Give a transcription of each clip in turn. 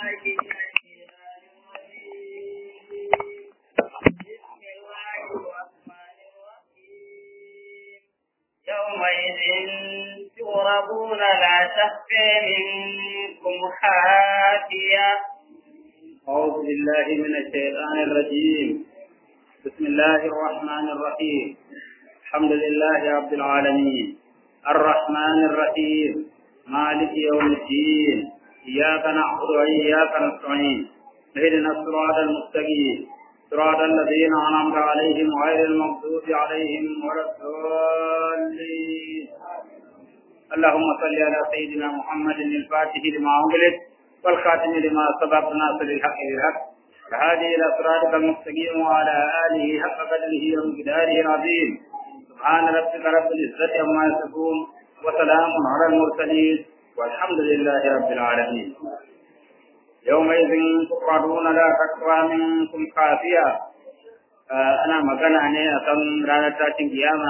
يومئذ تعرضون لا تخفى منكم خافية أعوذ بالله من الشيطان الرجيم بسم الله الرحمن الرحيم الحمد لله رب العالمين الرحمن الرحيم مالك يوم الدين إياك نعبد وإياك نستعين اهدنا الصراط المستقيم صراط الذين أنعمت عليهم غير المغضوب عليهم ولا الضالين اللهم صل على سيدنا محمد الفاتح لما أغلق والخاتم لما سبق ناصر الحق بالحق الهادي إلى صراطك المستقيم وعلى آله حق قدره ومقداره العظيم سبحان ربك رب العزة عما يصفون وسلام على المرسلين والحمد لله رب العالمين يومئذ تقعدون لا تقوى منكم خافية أنا magana ne akan ranar tashin kiyama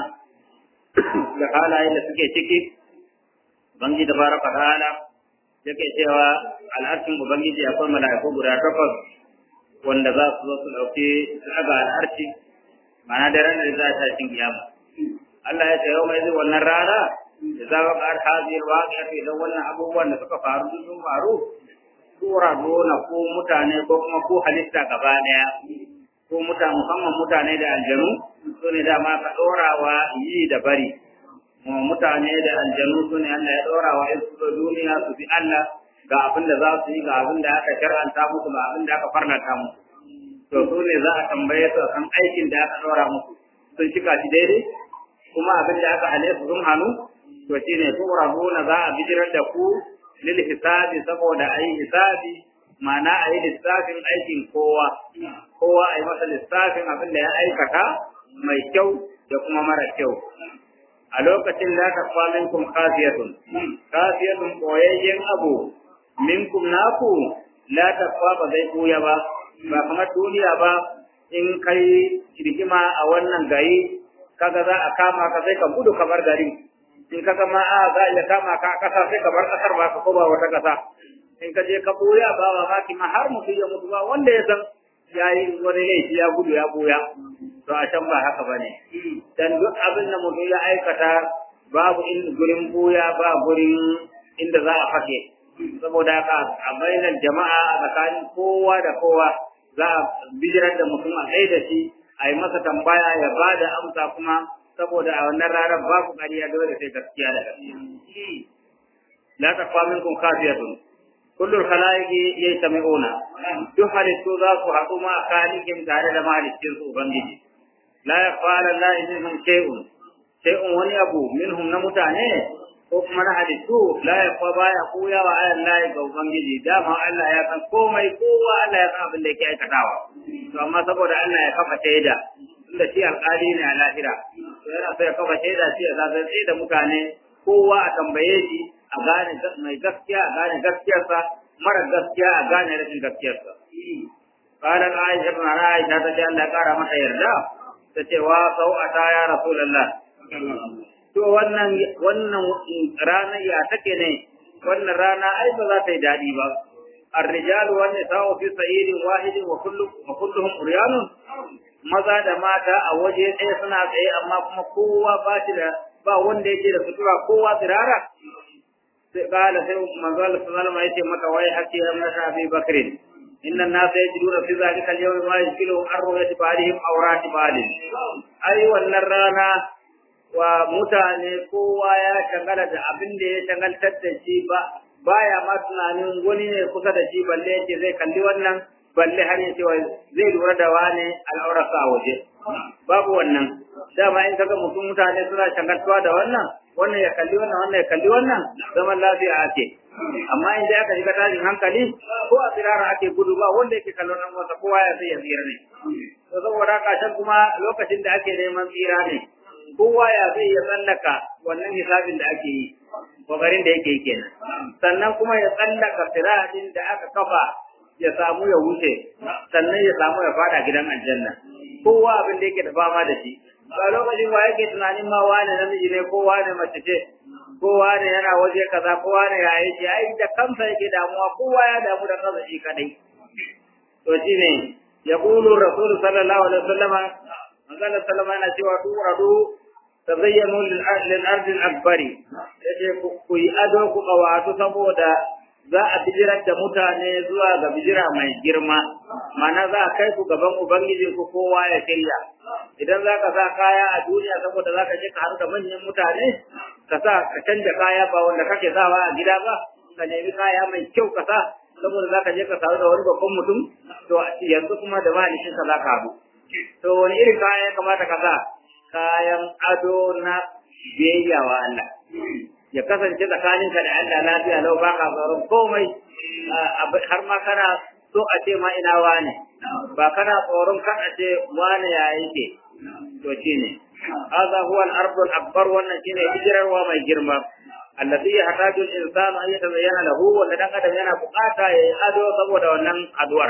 da halayen da suke ciki bangi da baraka ta'ala yake cewa al'arshin ubangiji akwai mala'iku guda takwas wanda za su zo su ɗauki su ɗaga al'arshi ma'ana da ranar da za ta tashin kiyama Allah ya ce yau mai zai wannan rana da za ka ƙar haziyar waƙi idan wannan abubuwan da suka faru sun faru tura nuna ko mutane ko kuma ko halitta gaba daya ko mutane musamman mutane da aljanu su ne dama ka ɗorawa yi da bari mutane da aljanu su ne Allah ya ɗorawa in su duniya su bi Allah ga abin da za su yi ga abin da aka shar'anta musu ga abin da aka farnata musu to su ne za a tambaye su kan aikin da aka ɗora musu sun cika shi daidai kuma abin da aka hale su sun hannu to shine tura nuna za a bijirar da ku lil hisabi saboda ayi hisabi ma'ana ayi lissafin aikin kowa kowa ayi masa lissafin abin da ya aikata mai kyau da kuma mara kyau a lokacin da ta fa minkum khafiyatun khafiyatun koyayyen abu minkum naku la takwa ba zai koya ba ba kamar duniya ba in kai rigima a wannan gari kaga za a kama ka sai ka gudu kamar gari in ka ga ma a za a iya kama ka a ƙasa sai ka bar ƙasar ba ka koma wata ƙasa in ka je ka ɓoya ba wa maki ma har mutum ya mutu ba wanda ya san ya yi wani laifi ya gudu ya ɓoya to a can ba haka ba ne dan duk abin da mutum ya aikata babu in gurin ɓoya ba gurin inda za a fake saboda haka a bainar jama'a a tsakanin kowa da kowa za a bijirar da mutum a kai da shi a yi masa tambaya ya ba da amsa kuma saboda a wannan ranar babu ƙarya dole sai gaskiya da gaskiya la taqwa minkum khafiyatun kullu khalaiqi yastami'una duk halittu za su haɗu ma khaliqin tare da mahalicin su ubangiji la yaqala la minhum shay'un shay'un wani abu minhum na mutane ko kuma na halittu la yaqwa baya koya wa ayan lahi ga ubangiji dama Allah ya san komai kowa Allah ya san abin da yake aikatawa to amma saboda Allah ya kafa shaida tunda shi alƙali ne a lahira to yana so ya kafa shaida shi ya zazzace da mutane kowa a tambaye shi a gane mai gaskiya a gane gaskiyarsa mara gaskiya a gane rashin gaskiyarsa qala aisha ibn aisha ta ce Allah ya kara mata yarda ta ce wa sau'ata ya rasulullah to wannan wannan rana ya take ne wannan rana ai ba za ta yi dadi ba الرجال والنساء في سعيد واحد وكل وكلهم عريان maza da mata a waje ɗaya suna tsaye amma kuma kowa ba shi da ba wanda yake da sutura kowa tsirara sai kala sai manzo Allah sallallahu alaihi wasallam mata wai hakki ya mata Abi Bakr inna an-nasa yajiduna fi zalika al-yawm ma yashkilu an ru'yati ba'dihim awrati ba'din ai wannan rana wa mutane kowa ya shagala da abin da ya shagaltar da shi ba baya ma tunanin wani ne kusa da shi balle yake zai kalli wannan balle har ya cewa zai lura da wane al'aurarsa a waje babu wannan dama in kaga mutum mutane suna shagaltuwa da wannan wannan ya kalli wannan wannan ya kalli wannan zaman lafiya ake amma in dai aka shiga tashin hankali ko a tsirara ake gudu ba wanda yake kallon nan wasa kowa ya sai ya tsira ne to saboda haka can kuma lokacin da ake neman tsira ne kowa ya zai ya tsallaka wannan hisabin da ake yi kokarin da yake yi kenan sannan kuma ya tsallaka siratin da aka kafa ya samu ya wuce sannan ya samu ya fada gidan aljanna kowa abin da yake da fama da shi ba lokacin wa yake tunanin ma wane namiji ne ko wane mace ce kowa ne yana waje kaza kowa ne ya yi ce ai da kansa yake damuwa kowa ya damu da kansa shi kadai to shine yaqulu rasul sallallahu alaihi wasallam manzo sallama yana cewa tu adu tazayyanu lil ardi al akbari yace ku yi ado ku kawatu saboda za a bijirar da mutane zuwa ga bijira mai girma mana za a kai ku gaban ubangiji ku kowa ya shirya idan za ka sa kaya a duniya saboda za ka je ka haɗu da manyan mutane ka sa ka canja kaya ba wanda kake sawa a gida ba ka nemi kaya mai kyau ka sa saboda za ka je ka samu da wani babban mutum to yanzu kuma da malikin ka za ka haɗu to wani irin kaya ya kamata ka sa kayan ado na biyayya wa Allah ya kasance tsakaninka da Allah lafiya lau ba ka tsoron komai har ma kana so a ce ma ina wane ba kana tsoron kan a ce wane ya yake to shine hadha huwa al-ardu al-akbar wannan shine hijirarwa mai girma allati yahtaju al-insanu an yatazayyana lahu wanda dan adam yana bukata ya ado saboda wannan aduwar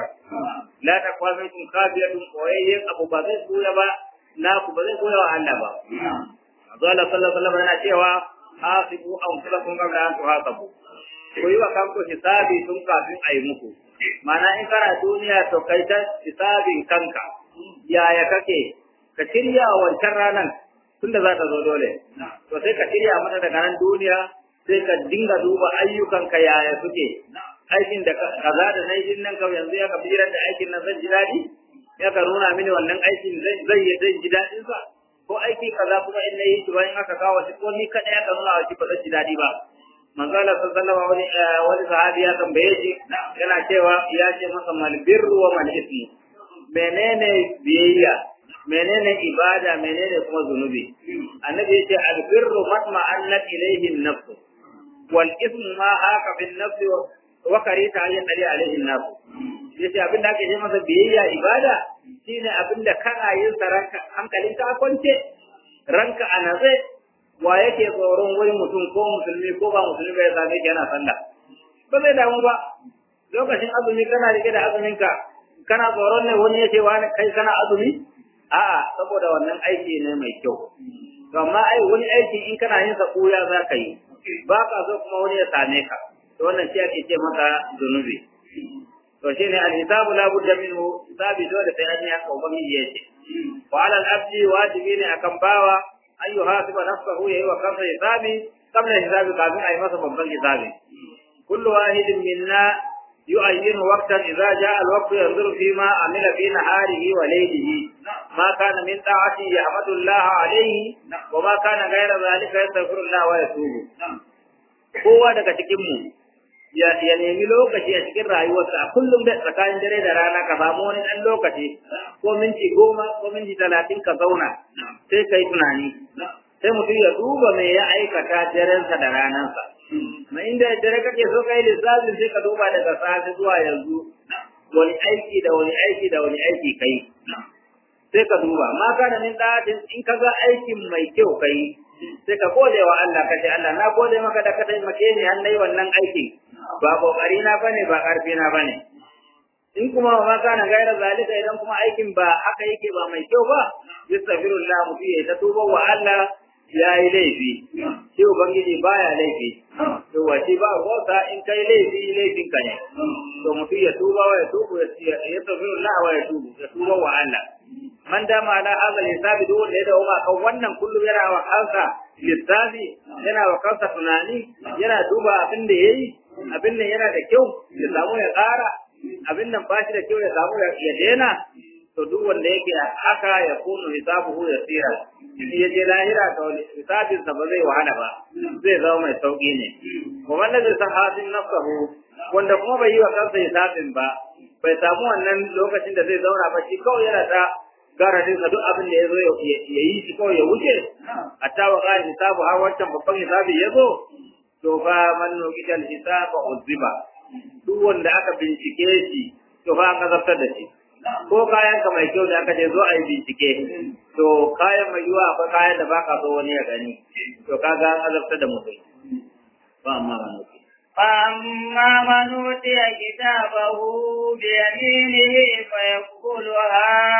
la taqwa minkum khafiyatun koyayyen abu ba zai koya ba na ku ba zai koya wa Allah ba Allah sallallahu alaihi wasallam yana cewa hasibu anfusakum qabla an tuhasabu ku yi wa kanku hisabi tun kafin a yi muku mana in kana duniya to kai ta hisabin kanka yaya kake ka shirya wancan ranar tunda za ta zo dole to sai ka shirya mata daga nan duniya sai ka dinga duba ayyukanka yaya suke aikin da kaza da na yi nan kawai yanzu ya ka birar da aikin nan zan ji daɗi ya ka nuna mini wannan aikin zai zai ji daɗinsa ko aiki kaza kuma in nayi shi bayan aka kawo shi ko ni kada ya ka nuna shi ba zai ji dadi ba manzo Allah sallallahu alaihi wani wani sahabi ya tambaye shi yana cewa ya ce masa mal birru wa mal ismu menene biyayya menene ibada menene kuma zunubi annabi yace al birru matma annat ilayhi an-nafs wal ismu ma haka bin nafs wa karita ayyan dali alaihi an-nafs yace abin da ake ce masa biyayya ibada shine abin da kana yin sa ranka hankalin ka kwance ranka a natse wa yake tsoron wani mutum ko musulmi ko ba musulmi ya same shi yana sallah ba zai damu ba lokacin azumi kana rike da azumin ka kana tsoron ne wani yake wani kai kana azumi a'a saboda wannan aiki ne mai kyau to amma ai wani aiki in kana yin sa koya za ka yi ba ka so kuma wani ya same ka to wannan shi ake ce maka zunubi to shine al-hisabu la budda minhu hisabi dole sai an yi haka ubangiji yace wa ala al-abdi wajibi ne akan bawa an yuhasiba nafsahu yayi wa kansa hisabi qabla hisabi kafin ayi masa babban hisabi kullu wahidin minna yu'ayyinu waqtan idza jaa al-waqt yanzuru fi ma amila fi naharihi wa laylihi ma kana min ta'ati yahmadu Allah alayhi wa ma kana ghayra dhalika yastaghfiru Allah wa yatubu kowa daga cikin mu ya nemi lokaci a cikin rayuwarsa a kullum da tsakanin dare da rana ka samu wani ɗan lokaci ko minti goma ko minti talatin ka zauna sai ka yi tunani sai mutum ya duba me ya aikata darensa da ranansa ma inda dare kake so ka yi lissafin sai ka duba daga safe zuwa yanzu wani aiki da wani aiki da wani aiki kai sai ka duba ma kana min ɗatin in ka ga aikin mai kyau kai sai ka gode wa Allah ka ce Allah na gode maka da ka taimake ni har nayi wannan aiki ba kokari na bane ba karfi na bane in kuma ma kana gaira zalika idan kuma aikin ba haka yake ba mai kyau ba yastaghfirullah mutum ya ta tuba wa Allah ya yi laifi shi ubangiji baya laifi to wace ba wata in kai laifi laifin ka ne to mutum ya tuba wa ya tubu ya yastaghfirullah wa ya tubu ya tuba wa Allah man dama ala hadha hisabi duk wanda ya dawo ma kan wannan kullum yana wa kansa lissafi yana wa kansa tunani yana duba abin da yayi abin nan yana da kyau ya samu ya ƙara abin nan ba shi da kyau ya samu ya daina to duk wanda yake haka ya kunu hisabuhu ya tsira in ya je lahira to hisabin sa ba zai wahala ba zai zama mai sauki ne wa wanda zai san hasin nafsahu wanda kuma bai yi wa kansa hisabin ba bai samu wannan lokacin da zai zauna ba shi kawai yana ta garadin sa duk abin da ya zo ya yi shi kawai ya wuce hatta wa qala hisabu har wancan babban hisabi ya zo to fa man nuqita al-hisaba uzziba duk wanda aka bincike shi to fa an azabtar da shi ko kayan ka mai kyau da aka ce zo a yi bincike to kayan mai yiwa akwai kayan da baka so wani ya gani to kaga an azabtar da mutum ba amma ba nuqita فأما من أوتي كتابه بيمينه فيقول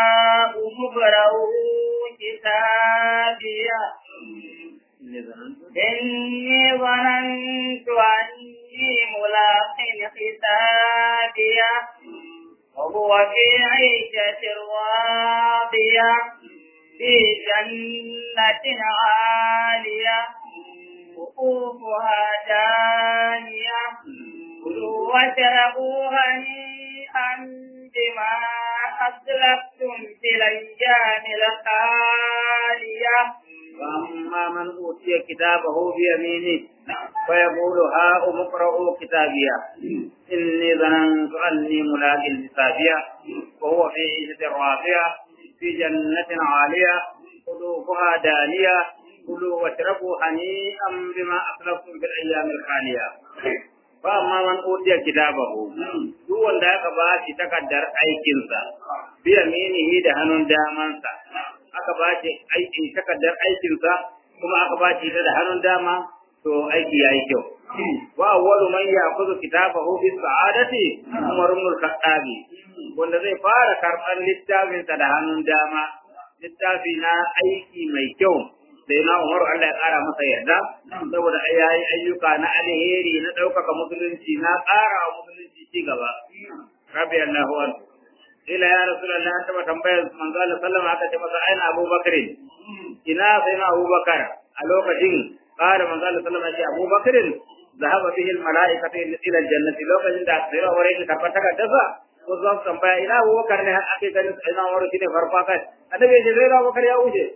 هاؤم اقرءوا كتابيه إني ظننت أني ملاق حسابية وهو في عيشة راضية في جنة عالية قطوفها دانية كلوا واشربوا هنيئا بما أسلفتم في الأيام الخالية فأما من أوتي كتابه بيمينه فيقول هاؤم اقرءوا كتابيه إني ظننت أني ملاق حسابيه وهو في عيشة راضية في جنة عالية قلوبها دانية كلوا واشربوا هنيئا بما أسلفتم في الأيام الخالية فأما من أوتي كتابه duk wanda aka ba shi takardar aikinsa biya minihi da hannun damansa aka ba shi aikin takardar aikinsa kuma aka ba shi da hannun dama to aiki yayi kyau wa awwalu man ya'khudhu kitabahu bi sa'adati Umar ibn al-Khattab wanda zai fara karban littafin sa da hannun dama littafi na aiki mai kyau sai na Umar Allah ya kara masa yarda saboda yayi ayyuka na alheri na ɗaukaka musulunci na ƙara wa musulunci ci gaba rabbi Allahu anhu ila ya rasulullah ta tambayar manzo Allah sallama aka ce masa aina Abu Bakr ina sai na Abu Bakar a lokacin قال من قال صلى الله عليه وسلم أبو بكر ذهب به الملائكة إلى الجنة لو كان عند أكثر وريد كربتك دفا وزوج تنبأ إلى أبو بكر نه أكيد كان إلى وريد كده فرقاك أنا بيجي غير أبو بكر يا وجه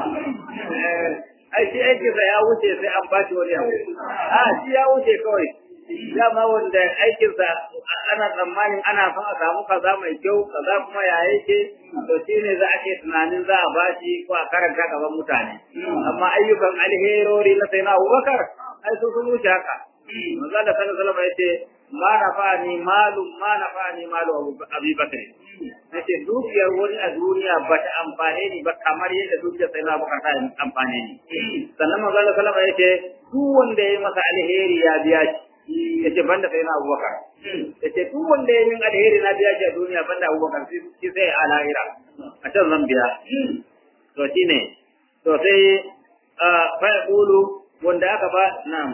ai shi aikinsa ya wuce sai an bashi wani abu a shi ya wuce kawai dama wanda aikinsa ana tsammanin ana son a samu kaza mai kyau kaza kuma ya yake to shi ne za a ke tunanin za a bashi ko a karanta gaban mutane amma ayyukan alherori na sai na abubakar ai su sun wuce haka manzo da sallallahu alaihi wasallam yace ma nafa'ani malu ma nafa'ani malu Abi Bakr yace dukiyar wani a duniya ba ta amfane ni ba kamar yadda dukiyar sai na Abubakar ta amfane ni sannan manzo da sallallahu alaihi yace duk wanda ya masa alheri ya biya shi yace banda sai na Abubakar yace duk wanda ya min alheri na biya shi a duniya banda Abubakar shi sai a lahira a can zan biya to shine to sai fa yaqulu wanda aka ba na'am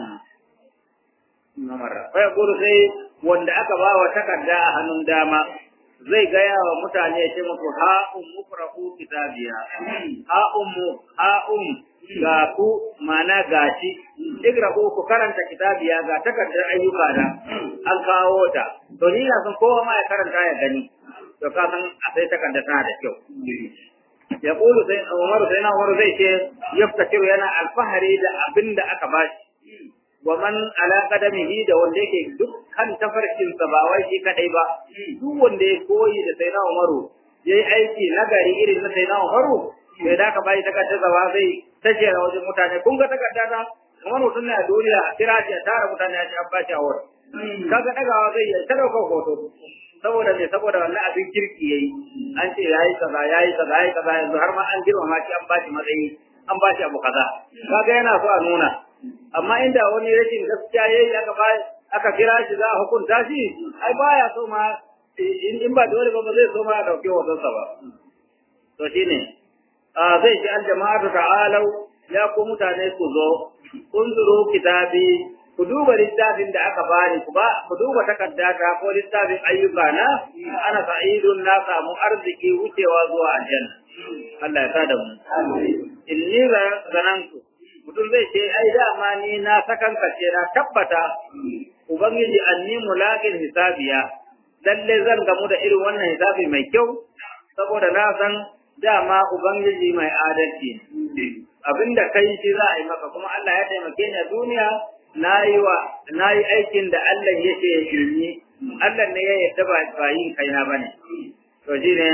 namara fa yaqulu sai wanda aka ba wa takarda a hannun dama zai gaya wa mutane ya ce muku ha ummu farahu kitabiya ha ummu ha um ga ku mana gashi igrahu ku karanta kitabiya ga takardar ayyuka da an kawo ta to ni na san kowa ma ya karanta ya gani to ka san a sai takarda tana da kyau ya kulu sai Umar sai na Umar zai ce yaftakiru yana alfahari da abinda aka bashi wa man ala qadamihi da wanda yake dukkan tafarkin sa ba wai shi kadai ba duk wanda ya koyi da sayyidina Umaru yayi aiki nagari irin na sayyidina Umaru sai da ka bai takardar zawa zai tace a wajen mutane kun ga takarda ta kamar mutum ne a duniya a kira shi a tara mutane a ce an bashi award kaga dagawa zai yi ta dauka hoto saboda me saboda wannan abin kirki yayi an ce yayi kaza yayi kaza yayi kaza yanzu har ma an girmama shi an bashi matsayi an bashi abu kaza kaga yana so a nuna amma inda wani rashin gaskiya yayi aka ba aka kira shi za a hukunta shi ai baya so ma in ba dole ba ba zai so ma a dauke wasan sa ba to shine a zai ji aljama'atu ta'alau ya ku mutane ku zo unzuru kitabi ku duba littafin da aka bani ku ba ku duba takaddata ko littafin ayyuka na ana sa'idun na samu arziki wucewa zuwa aljanna Allah ya sada mu inni zanantu mutum zai ce ai dama ni na sakankace na tabbata ubangiji anni mulaqin hisabiya lalle zan gamu da irin wannan hisabi mai kyau saboda na san dama ubangiji mai adalci abinda kai shi za a yi maka kuma Allah ya taimake ni a duniya nayi wa nayi aikin da Allah yake yi Allah ne ya yarda ba ba yin kaina bane to shine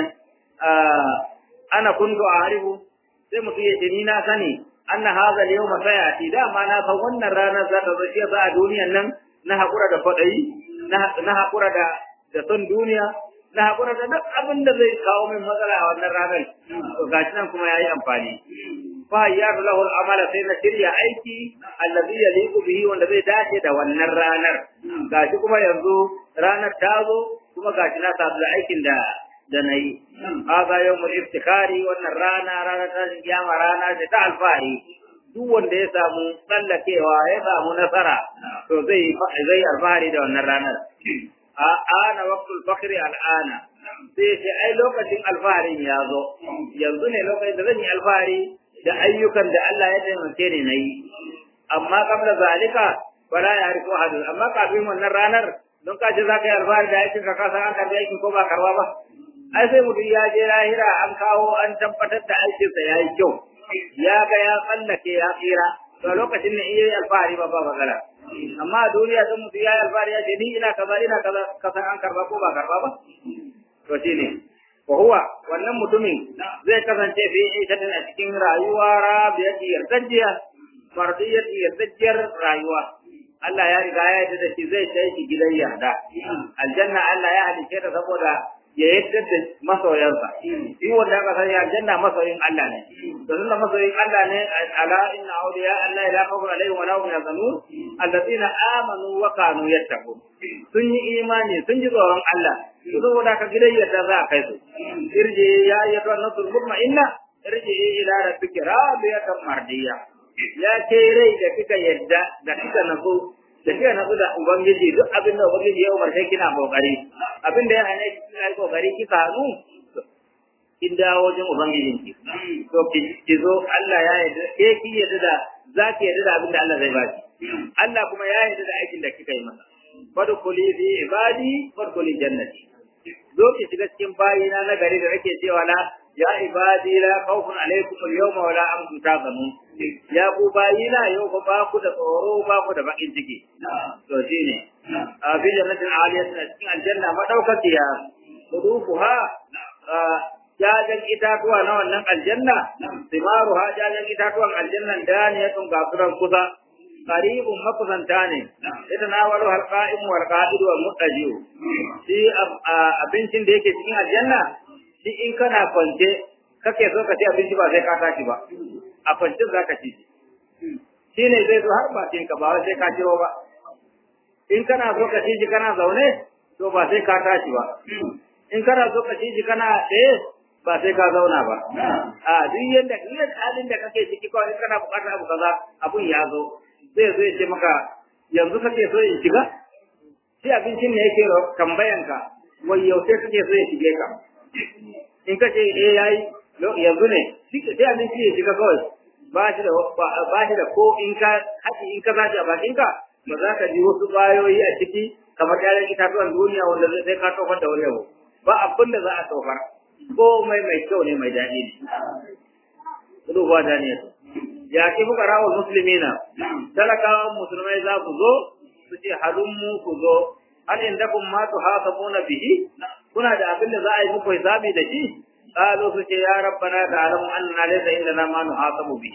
ana kuntu a'rifu sai mutum ya ce ni na sani anna hadha al-yawma sayati dama na san wannan ranar za ta zo shi a duniyan nan na hakura da fadayi na hakura da da son duniya na hakura da duk abin da zai kawo min matsala a wannan ranar to gashi nan kuma yayi amfani fa yadu lahu al-amala sai na shirya aiki allazi yaliqu bihi wanda zai dace da wannan ranar gashi kuma yanzu ranar ta zo kuma gashi na sabu aikin da da na yi. Haza yau mu iftikari wannan rana rana ta kiyama rana ce ta alfahari. duk wanda ya samu tsallakewa ya samu nasara to zai zai alfahari da wannan ranar a ana waqtul fakhri al'ana sai ce ai lokacin alfaharin ya zo yanzu ne lokacin da zan yi alfahari da ayyukan da Allah ya taimake ni nayi amma kabla zalika wala ya riku hadu amma kafin wannan ranar don ka ji zaka yi alfahari da aikin ka kasa an karbi aikin ko ba karba ba ai sai mutum ya je lahira an kawo an tabbatar da aikinsa ya yi kyau ya ga ya tsallake ya tsira to lokacin ne iya yi alfahari ba ba magana amma a duniya don mutum ya yi alfahari ya ce ni ina kaza ina kaza kasan an karba ko ba karba ba to shi ne wa huwa wannan mutumin zai kasance fi ishatin a cikin rayuwa rabiyati yardajiya mardiyati yardajiyar rayuwa Allah ya riga ya yarda da shi zai kai shi gidan yarda aljanna Allah ya halice ta saboda ya yadda da masoyansa shi wanda aka sani aljanna masoyin Allah ne to tunda masoyin Allah ne ala inna awliya Allah la khawfun alaihim wa la hum yahzanun alladhina amanu wa kanu yattaqun sun yi imani sun ji tsoron Allah to saboda ka gidan yadda za a kai su irji ya ayyatu an-nafsul mutma'inna irji ila rabbika radiyatan mardiya ya ce rai da kika yadda da kika nazo da kika nazo da ubangiji duk abin da ubangiji ya umarce kina kokari abin da ya hane ki kina yi kokari kika hanu kin dawo wajen ubangijin ki to ki zo Allah ya yarda ke ki yarda da za ki yarda da abin da Allah zai baki Allah kuma ya yarda da aikin da kika yi masa fadkhuli fi ibadi fadkhuli jannati zo ki shiga cikin bayina na gari da nake cewa na ya ibadi la khawfun alaykum al-yawma wa la antum tahzanun ya ku bayina yau fa ba ku da tsoro ba ku da bakin ciki to shine a fi jannatin aliyatin a cikin aljanna madaukakiya hudufuha jajan itatuwa na wannan aljanna simaruha jajan itatuwan aljannan daniyatun gafuran kusa qaribun makusanta ne ita na walu halqa'im wal qa'id wal muttajiu shi abincin da yake cikin aljanna shi in kana kwance kake so ka ci abinci ba sai ka tashi ba a kwance za ka ci shi ne zai zo har bakin ka ba sai ka ciro ba in kana so ka ci shi kana zaune to ba sai ka tashi ba in kana so ka ci shi kana tsaye ba sai ka zauna ba a duk yanda duk halin da kake ciki kawai in kana bukatar abu kaza abun ya zo zai zo ya ce maka yanzu kake so in shiga shi abincin ne yake tambayan ka wai yaushe kake so ya shige ka in ka ce eh yayi yanzu ne sai abinci ya shiga kawai ba shi da ba shi da ko in ka haƙi in ka zaci a bakin ka ba za ka ji wasu bayoyi a ciki kamar ƴaƴan itatuwan duniya wanda zai ka tofar da wani abu ba abin da za a tofar komai mai kyau ne mai daɗi ne kudu ba da ne ya ki fuka rawar musulmina talakawan musulmai za ku zo su ce halin mu ku zo hal inda kun ma tu hasabuna bihi kuna da abin da za a yi muku hisabi da shi قالوا سكي يا ربنا تعلم أننا ليس عندنا ما نحاسب به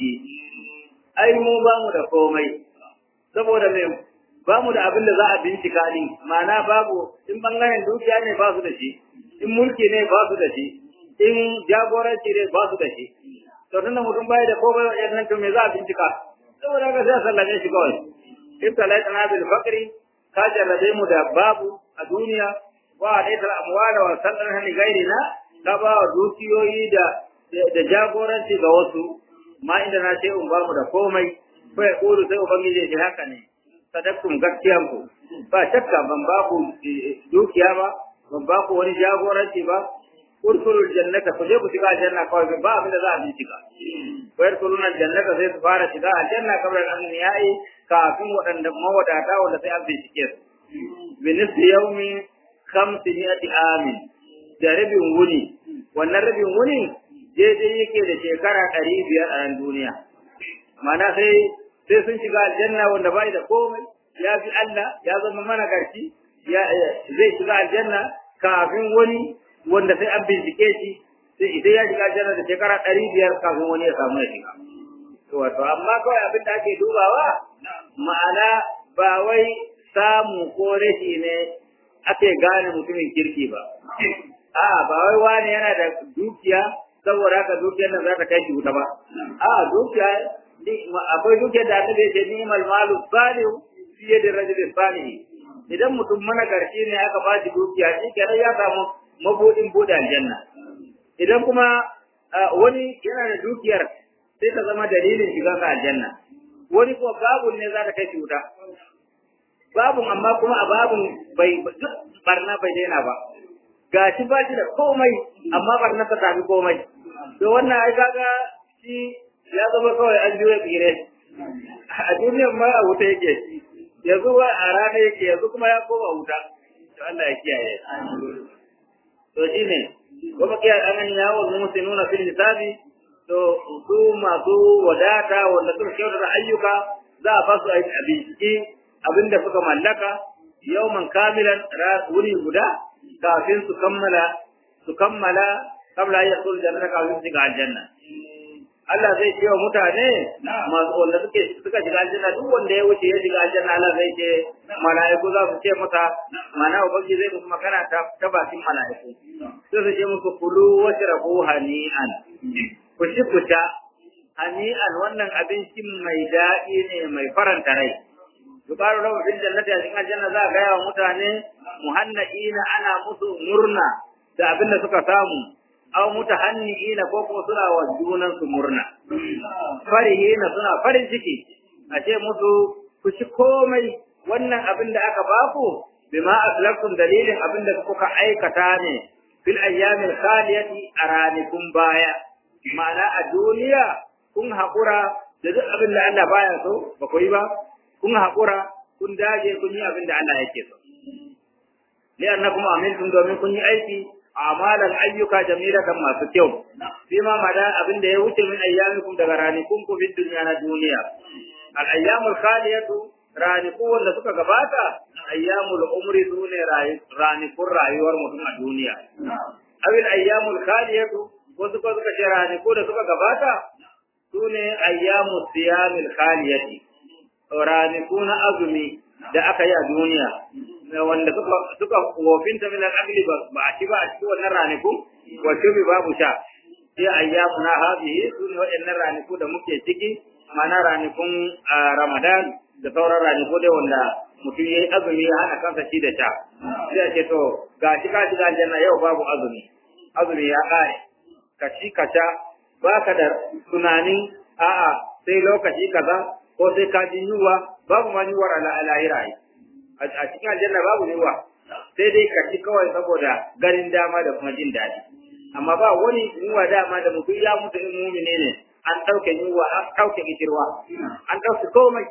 أي mu ba mu da komai saboda me ba mu da abin da za a bincika ni ma'ana babu in bangaren dukiya ne ba su da shi in mulki ne ba su da shi in jagoranci ne ba su da shi to tunda mutum bai da komai wajen nan to me za a bincika saboda ka sai sallame shi kawai in talaitana bil fakri ka jarrabe mu da babu a duniya wa alaitar amwala wa sallan ni gairina ka ba wa dukiyoyi da da jagoranci ga wasu ma inda na ce in ba mu da komai ko ya kuru sai ubangiji ya haka ne sadaktum gaskiyan ku ba shakka ban ba ku dukiya ba ban ba ku wani jagoranci ba urkulu jannata ku je ku shiga aljanna kawai ba abin da za a bincika ko urkulun jannata sai su fara shiga aljanna kamar an yayi kafin waɗanda mawadata wanda sai an bincike su bi nisfi yawmin khamsiyati amin da rabin wuni wannan rabin wuni daidai yake da shekara ɗari biyar a nan duniya mana sai sai sun shiga aljanna wanda bai da komai ya fi Allah ya zama mana garci zai shiga aljanna kafin wani wanda sai an bincike shi sai idan ya shiga aljanna da shekara ɗari biyar kafin wani ya samu ya shiga to wato amma kawai abin da ake dubawa ma'ana ba wai samu ko rashi ne ake gane mutumin kirki ba a ba wai wani yana da dukiya saboda haka dukiyar nan za ta kai shi wuta ba a dukiya akwai dukiyar da annabi ya ce ni'mal malu salihu fi yadi rajul salih idan mutum managarci ne aka ba shi dukiya shi kenan ya samu mabudin bude aljanna idan kuma wani yana da dukiyar sai ta zama dalilin shiga ka aljanna wani ko babun ne za ta kai shi wuta babun amma kuma a babun bai duk barna bai daina ba gashi ba shi da komai amma barna ta tafi komai to wannan ai kaga shi ya zama kawai an juya tsire a duniyar ma a wuta yake yanzu ba a rana yake yanzu kuma ya koma wuta to Allah ya kiyaye to shine kuma kiyar anan ya wa musulmuna fil hisabi to su masu wadata wanda suka kyautata ayyuka za a fasu a bincike abinda suka mallaka yawman kamilan wuri guda kafin su kammala su kammala kabla ya sul jannata kafin su shiga aljanna Allah zai ce wa mutane masu wanda suke suka shiga aljanna duk wanda ya wuce ya shiga aljanna Allah zai ce mala'iku za su ce masa mana ubangi zai musu magana ta ta bakin mala'iku sai su ce musu kulu washrabu hani'an ku ci ku ta hani'an wannan abincin mai daɗi ne mai faranta rai yubaru lahu fil jannati a cikin aljanna za a gaya wa mutane muhanna'ina ana musu murna da abin da suka samu aw mutahanni'ina ko kuma suna wa junan su murna farihina suna farin ciki a ce musu ku ci komai wannan abin da aka baku bima aslaftum dalilin abin da kuka aikata ne fil ayyamil khaliyati a ranakun baya ma'ana a duniya kun haƙura da duk abin da Allah baya so ba ku yi ba kun haƙura kun dage kun yi abin da Allah yake so li annakum amiltum domin kun yi aiki amalan ayyuka jamilatan masu kyau fi ma mada abin da ya wuce min ayyamikum daga ranikun ku fi duniya na duniya al ayyamul khaliyatu raniku wanda suka gabata ayyamul umri sune ranikun rayuwar mutum a duniya awil ayyamul khaliyatu wasu ko suka ce raniku da suka gabata sune ayyamu siyamil khaliyati raniku na azumi da aka yi a duniya wanda suka suka wofinta min al-aqli ba a ci ba a cikin wannan raniku wa shubi babu sha sai ayyamu na hadhihi sune waɗannan raniku da muke ciki mana ranikun Ramadan da sauran raniku dai wanda mutum yayi azumi ya hana kansa ci da sha sai a ce to ga shi ka shiga aljanna yau babu azumi azumi ya kare ka ci ka sha baka da tunanin a'a sai lokaci kaza ko sai ka ji yunwa babu ma yunwar al'ahira a cikin aljanna babu yunwa sai dai ka ci kawai saboda ganin dama da kuma jin daɗi amma ba wani yunwa dama da mutum ya mutu in mumine ne an ɗauke yunwa an ɗauke kishirwa an ɗauke komai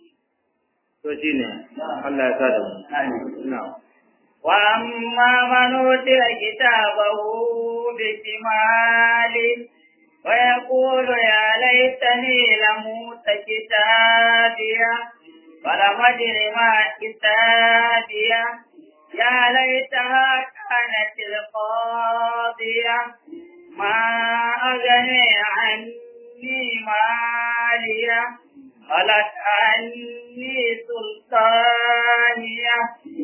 to shine Allah ya sa da mu na'am وأما من أوتي كتابه بشماله ويقول يا ليتني لم أوت كتابيه ولم أدر ما كتابيه يا ليتها كانت القاضية ما أغني عني مالية خلت عني سلطانية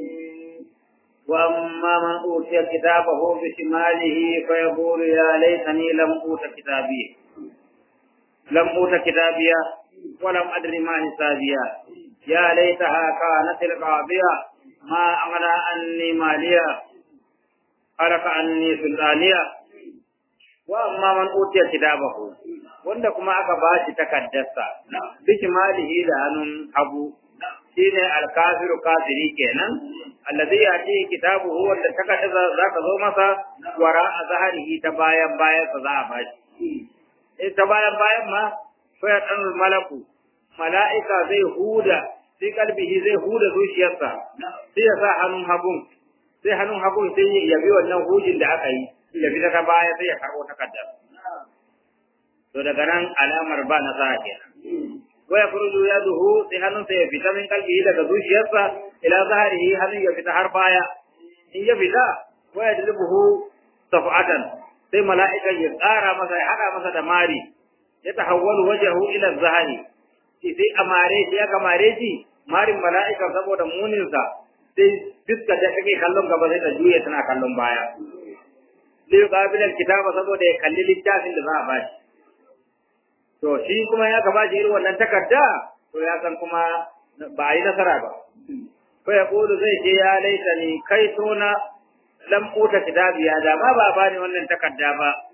وأما من أوتي كتابه بشماله فيقول يا ليتني لم أوت كتابي لم أوت كتابيا ولم أدر ما حسابيا يا ليتها كانت القاضية ما أغنى عني ماليا خلق عني سلطانيا وأما من أوتي كتابه wanda kuma aka ba shi takaddarsa bishimalihi da hannun hagu shine alkafiru kafiri kenan allazi yati kitabuhu wanda takaddarsa za ka zo masa wara a zaharihi ta bayan bayan sa za a bashi eh ta bayan bayan ma fa ya dan malaku mala'ika zai huda sai kalbihi zai huda zuciyarsa sai ya sa hannun hagun sai hannun hagun sai ya bi wannan hujin da aka yi ya bi ta baya sai ya karbo takaddar to daga nan alamar ba nasara kenan wa yakhruju yaduhu sai hannun sai ya fita min kalbihi daga zuciyarsa ila zahirihi hannun ya fita har baya in ya fita wa yadlubuhu safatan sai mala'ika ya tsara masa ya hada masa da mari ya tahawwalu wajhahu ila zahiri sai amare shi ya kamare shi marin mala'ika saboda muninsa sai fiska da kake kallon gaba sai ta juya tana kallon baya liyu qabilal kitaba saboda ya kalli littafin da za a bashi to shi kuma ya gaba shi irin wannan takarda to ya san kuma ba a yi nasara ba ko ya kulu zai ce ya laita ni kai tona lam uta kitabiya da ma ba bani wannan takarda ba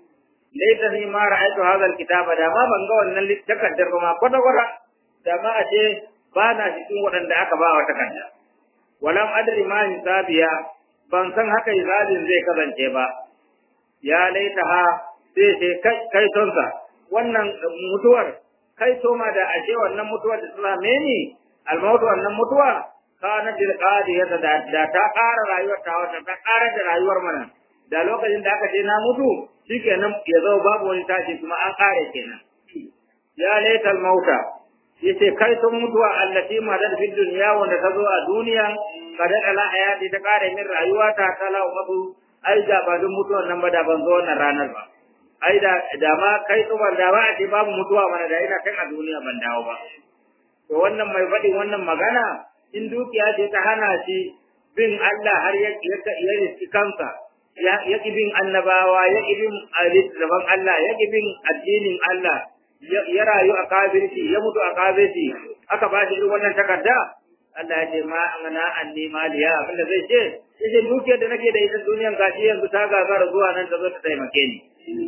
laita ni ma ra'aytu hadha alkitaba da ma ban ga wannan takaddar ba ma kwata kwata da ma a ce ba na cikin waɗanda aka ba wa takarda walam adri ma hisabiya ban san haka hisabin zai kasance ba ya laita ha sai sai kai tonsa wannan mutuwar kai to ma da ashe wannan mutuwar da ta same ni almautu wannan mutuwa kana til qadiya da da ta ƙara rayuwar ta wata ta ƙara da rayuwar mana da lokacin da aka ce na mutu shikenan ya zo babu wani tashi kuma an ƙare kenan ya laital mauta yace kai sun mutuwa allati ma da fi dunya wanda ta zo a duniya kada ala hayati ta ƙare min rayuwa ta kala mabu ai da ba dun mutuwar nan ba da ban zo wannan ranar ba ai da da ma kai tsubar da ba a ce babu mutuwa mana da ina kan a duniya ban dawo ba to wannan mai faɗin wannan magana in dukiya ce ta hana shi bin Allah har ya ya riski kansa ya ya bin annabawa ya bin alisaban Allah ya bin addinin Allah ya rayu a kafirci ya mutu a kafirci aka ba shi irin wannan takarda Allah ya ce ma ana anni maliya abinda zai ce yace dukiyar da nake da ita duniyan gashi yanzu ta gagara zuwa nan ta zo ta taimake ni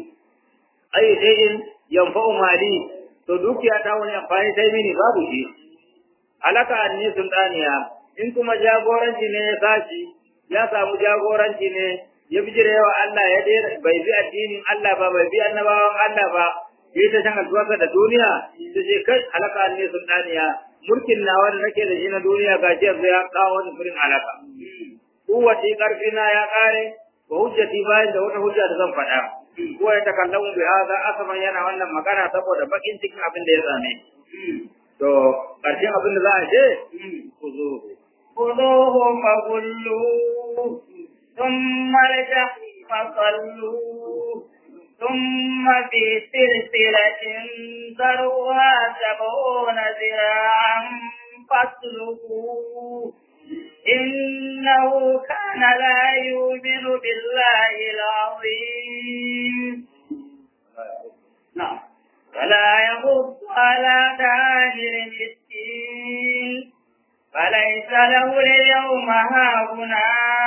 ai sai in yanfa'u mali to dukiya ta wani amfani sai mini babu shi alaka anni sultaniya in kuma jagoranci ne ya sashi ya samu jagoranci ne ya bijire wa Allah ya dai bai bi addinin Allah ba bai bi annabawan Allah ba yi ta shan albarka da duniya ta ce kai alaka anni sultaniya mulkin nawa da nake da shi na duniya gashi yanzu ya kawo wani furin alaka kuwati karfi na ya kare wa hujjati bayan da wata hujja da zan faɗa ko ya takallamu bi hadha asaman yana wannan magana saboda bakin cikin abin da ya same to karshen abin da za a ce ku zo خذوه فغلوه ثم الجحيم صلوه ثم في سلسلة ذرها سبعون ذراعا فاسلكوه إنه كان لا يؤمن بالله العظيم نعم ولا يغض على دار المسكين فليس له اليوم هاهنا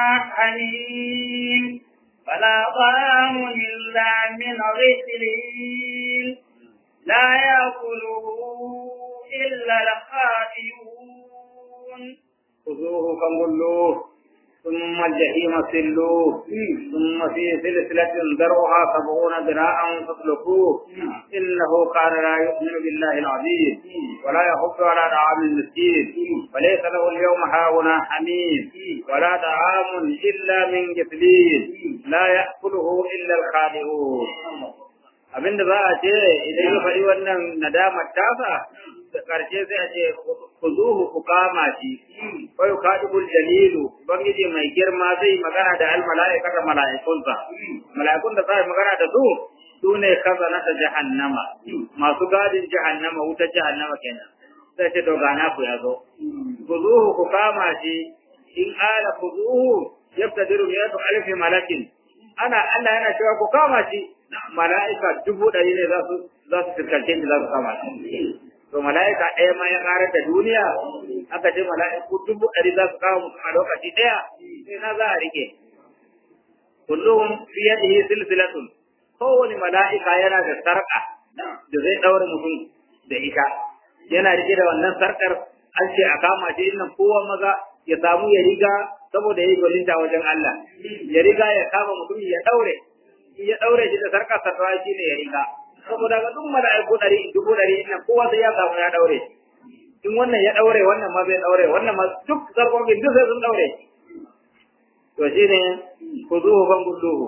حميم ولا طعام إلا من غسلين لا يأكله إلا الخاطئون خذوه فغلوه ثم الجحيم صلوه ثم في سلسلة ذرعها سبعون ذراعا فاسلكوه إنه كان لا يؤمن بالله العظيم ولا يحض على طعام المسكين وليس له اليوم هاهنا حميم ولا طعام إلا من جثلين لا يأكله إلا الخالئون abinda za a ce idan ya faɗi wannan nadamar tasa da ƙarshe sai a ce ku zuhu ku kama shi wai kadibul jalilu ubangiji mai girma zai magana da al mala'ika da mala'ikunsa mala'ikun da sai magana da su su ne kazana ta jahannama masu gadin jahannama wutar jahannama kenan sai ce to gana ku ya zo ku zuhu ku kama shi in ala ku zuhu yabtadiru miyatu alfi malakin ana Allah yana cewa ku kama shi mala'ika dubu ɗari ne za su za su fuskance shi za su kama shi to mala'ika ɗaya ma ya ƙarar da duniya aka ce mala'iku dubu ɗari za su kawo mutum a lokaci ɗaya sai na za a rike kullum fi yadihi silsilatun kowane mala'ika yana da sarƙa da zai ɗaure mutum da ita yana rike da wannan sarƙar an ce a kama shi nan kowa maza ya samu ya riga saboda ya yi gwalinta wajen Allah ya riga ya kama mutum ya ɗaure ya ɗaure shi da sarƙar sarrawa shi ne ya riga saboda ga duk mala'iku ɗari dubu ɗari nan kowa sai ya samu ya ɗaure in wannan ya ɗaure wannan ma zai ɗaure wannan ma duk sarƙoƙin duk sai sun ɗaure to shi ne ku zuhu ban gulluhu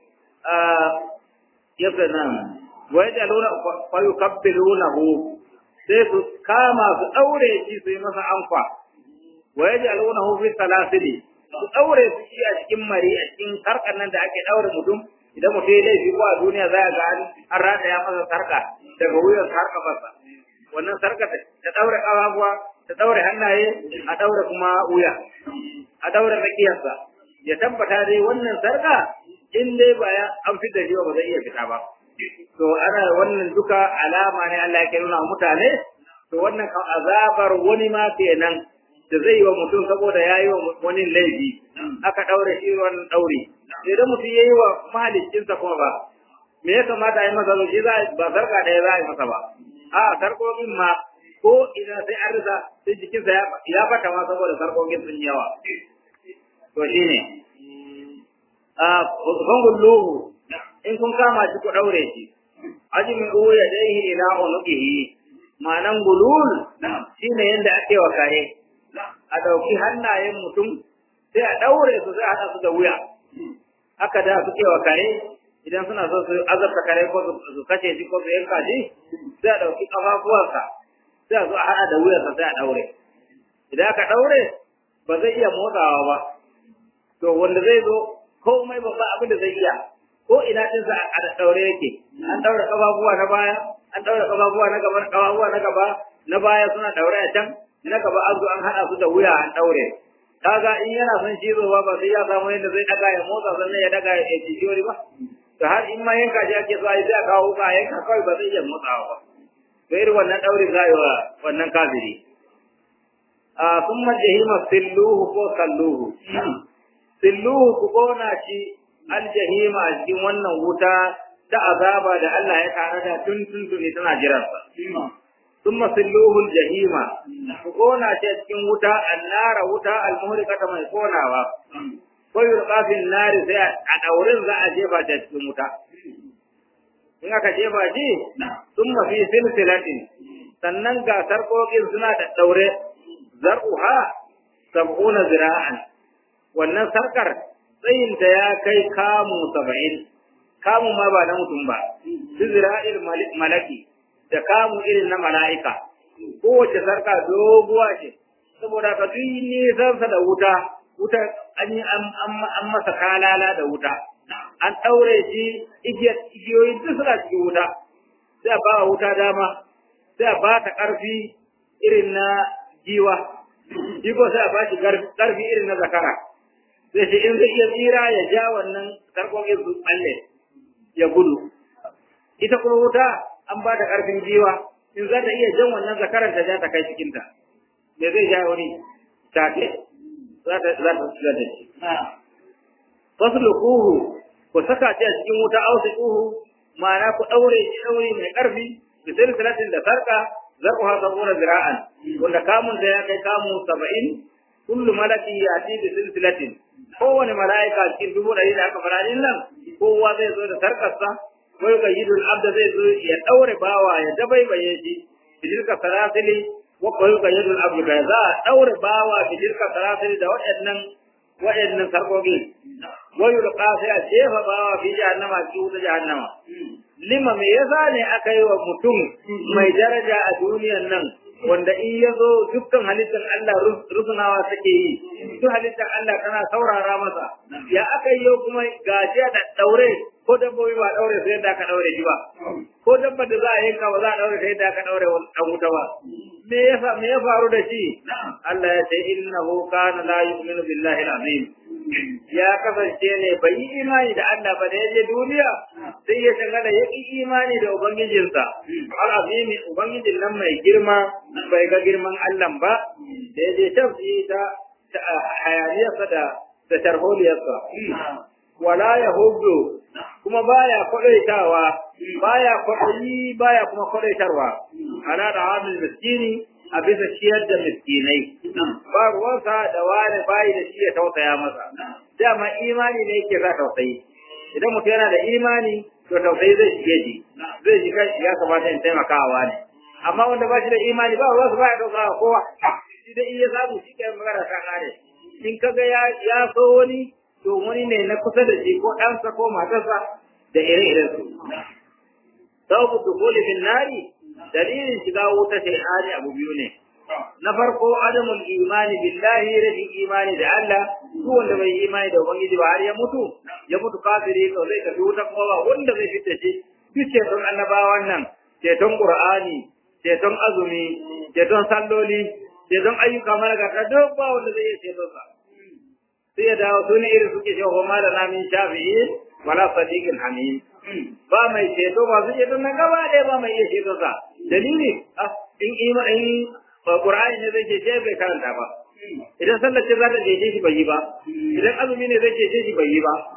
yadda nan wa yaj'aluna fa yukabbirunahu sai su kama su ɗaure shi su yi masa amfa wa yaj'alunahu fi salasili su ɗaure su shi a cikin mari a cikin sarƙar nan da ake ɗaure mutum idan mutum ya laifi ko a duniya za a ga an rata ya masa sarka daga wuyan sarka masa wannan sarka ta daure ƙafafuwa ta daure hannaye a daure kuma wuya a daure tsakiyarsa ya tabbata dai wannan sarka in dai ba ya an fi da shi ba zai iya fita ba to ana wannan duka alama ne Allah ya nuna mutane to wannan azabar wani ma kenan da zai yi wa mutum saboda ya yi wa wani laifi aka daure shi wannan daure idan mutum ya yi wa mahaliccinsa kuma ba me ya kamata a yi masa shi za ba sarka ɗaya za a yi masa ba a sarkokin ma ko idan sai an rasa sai jikinsa ya fata ma saboda sarkokin sun yawa to shi ne a fangulluhu in kun kama shi ku ɗaure shi ajimin uwu ya dai ila unuqihi ma'anan gulul shine yanda ake wa kare a ɗauki hannayen mutum sai a ɗaure su sai a haɗa su da wuya haka da suke wa kare idan suna so su azabta kare ko su kashe shi ko su yanka shi sai a ɗauki ƙafafuwansa sai a zo a haɗa da wuyarsa sai a ɗaure idan aka ɗaure ba zai iya motsawa ba to wanda zai zo komai babba abin da zai iya ko ina ɗinsa a ɗaure yake an ɗaure ƙafafuwa na baya an ɗaure ƙafafuwa na gaba ƙafafuwa na gaba na baya suna ɗaure a can na gaba an zo an haɗa su da wuya an ɗaure kaga in yana son cizo ba ba sai ya samu yadda zai daga ya motsa sannan ya daga ya ci wani ba to har in ma yanka shi ake so a yi sai a kawo ka yanka kawai ba zai iya motsawa ba to irin wannan ɗaurin za yi wa wannan kafiri a sun majahima silluhu ko salluhu silluhu ku kona shi aljahima a cikin wannan wuta ta azaba da Allah ya tare da tun tun tuni tana jiransa ثم سلوه الجحيم كونا cikin wuta annara wuta almuhrikata mai konawa ko yulqa fil nari sai a daurin za a jefa ta cikin wuta in aka jefa shi thumma fi silsilatin sannan ga sarkokin suna da daure zar'uha sab'una zira'an wannan sarkar tsayinta ya kai kamu saba'in kamu ma ba na mutum ba zira'il malaki da kamu irin na mala'ika, kowace sarka doguwa ce, saboda ka duk nisansa da wuta, wuta an yi an masa kalala da wuta, an ɗaure shi igiyoyi duk suna cikin wuta, sai a ba wa wuta dama, sai a ba ta ƙarfi irin na giwa, jiko sai a ba shi ƙarfi irin na zakara, sai shi in zai iya tsira ya ja wannan sarƙoƙin su tsalle ya gudu. Ita kuma wuta an ba ta ƙarfin jiwa in za ta iya jan wannan zakaran ta ja ta kai cikinta me zai ja wani take za ta za ta shiga da shi fasluquhu ku saka shi a cikin wuta ausiquhu ma'ana ku daure shi daure mai ƙarfi da silsilatin da sarka zarquha sabuna zira'an wanda kamun da ya kai kamu 70 kullu malaki yati bi silsilatin kowane mala'ika cikin dubu ɗari da aka fara nan kowa zai zo da sarkarsa wai ga yidul abda zai zo ya daure bawa ya dabaibaye shi bidilka sarasili wa koyi ga yidul abda za a daure bawa bidilka sarasili da waɗannan waɗannan sarkoki wai yulqa sai a jefa bawa fi jahannama fi wuta jahannama lima me yasa ne aka yi wa mutum mai daraja a duniyan nan wanda in ya zo dukkan halittar Allah rusunawa take yi duk halittar Allah tana saurara masa ya aka yi kuma gajiya da daure ko dabbobi ba daure sai yadda aka daure shi ba ko dabbar da za a yanka ba za a daure sai yadda aka daure dan wuta ba me yasa me ya faru da shi Allah ya ce innahu kana la yu'minu billahi al-azim ya kasance ne bai yi imani da Allah ba da yaje duniya sai ya shagala ya yi imani da ubangijinsa al-azim ubangijin nan mai girma bai ga girman Allah ba da yaje tafi ta hayaniyarsa da da tarholiyarsa wala yahudu kuma baya kwadaitawa baya kwadayi baya kuma kwadaitarwa ala da hamil miskini a bisa ciyar da miskinai ba ruwansa da wani bayi da shi ya tausaya masa dama imani ne yake za tausayi idan mutum yana da imani to tausayi zai shige shi zai shiga ya kamata in taimakawa ne amma wanda ba shi da imani ba ruwansa baya tausaya kowa shi da iya samu shi ke magana ta kare in kaga ya ya so wani to wani ne na kusa da shi ko ɗansa ko matarsa da ire-iren su. Sabu dukuli bin nari dalilin shiga wuta sai hali abu biyu ne. Na farko adamul imani billahi rashin imani da Allah duk wanda bai imani da ubangiji ba har ya mutu ya mutu kafiri to zai tafi wuta kuma ba wanda zai fita shi duk ceton annabawan nan ceton qur'ani ceton azumi ceton salloli ceton ayyuka malaka duk ba wanda zai iya ceton sa sai ya dawo su ne irin suke cewa ma da namin shafi'in wala sadiqin hamim ba mai ceto ba su ceto nan gaba ɗaya ba mai iya ceto sa dalili in ima in qur'ani ne zai cece bai karanta ba idan sallar ce za ta cece shi bai yi ba idan azumi ne zai cece shi bai yi ba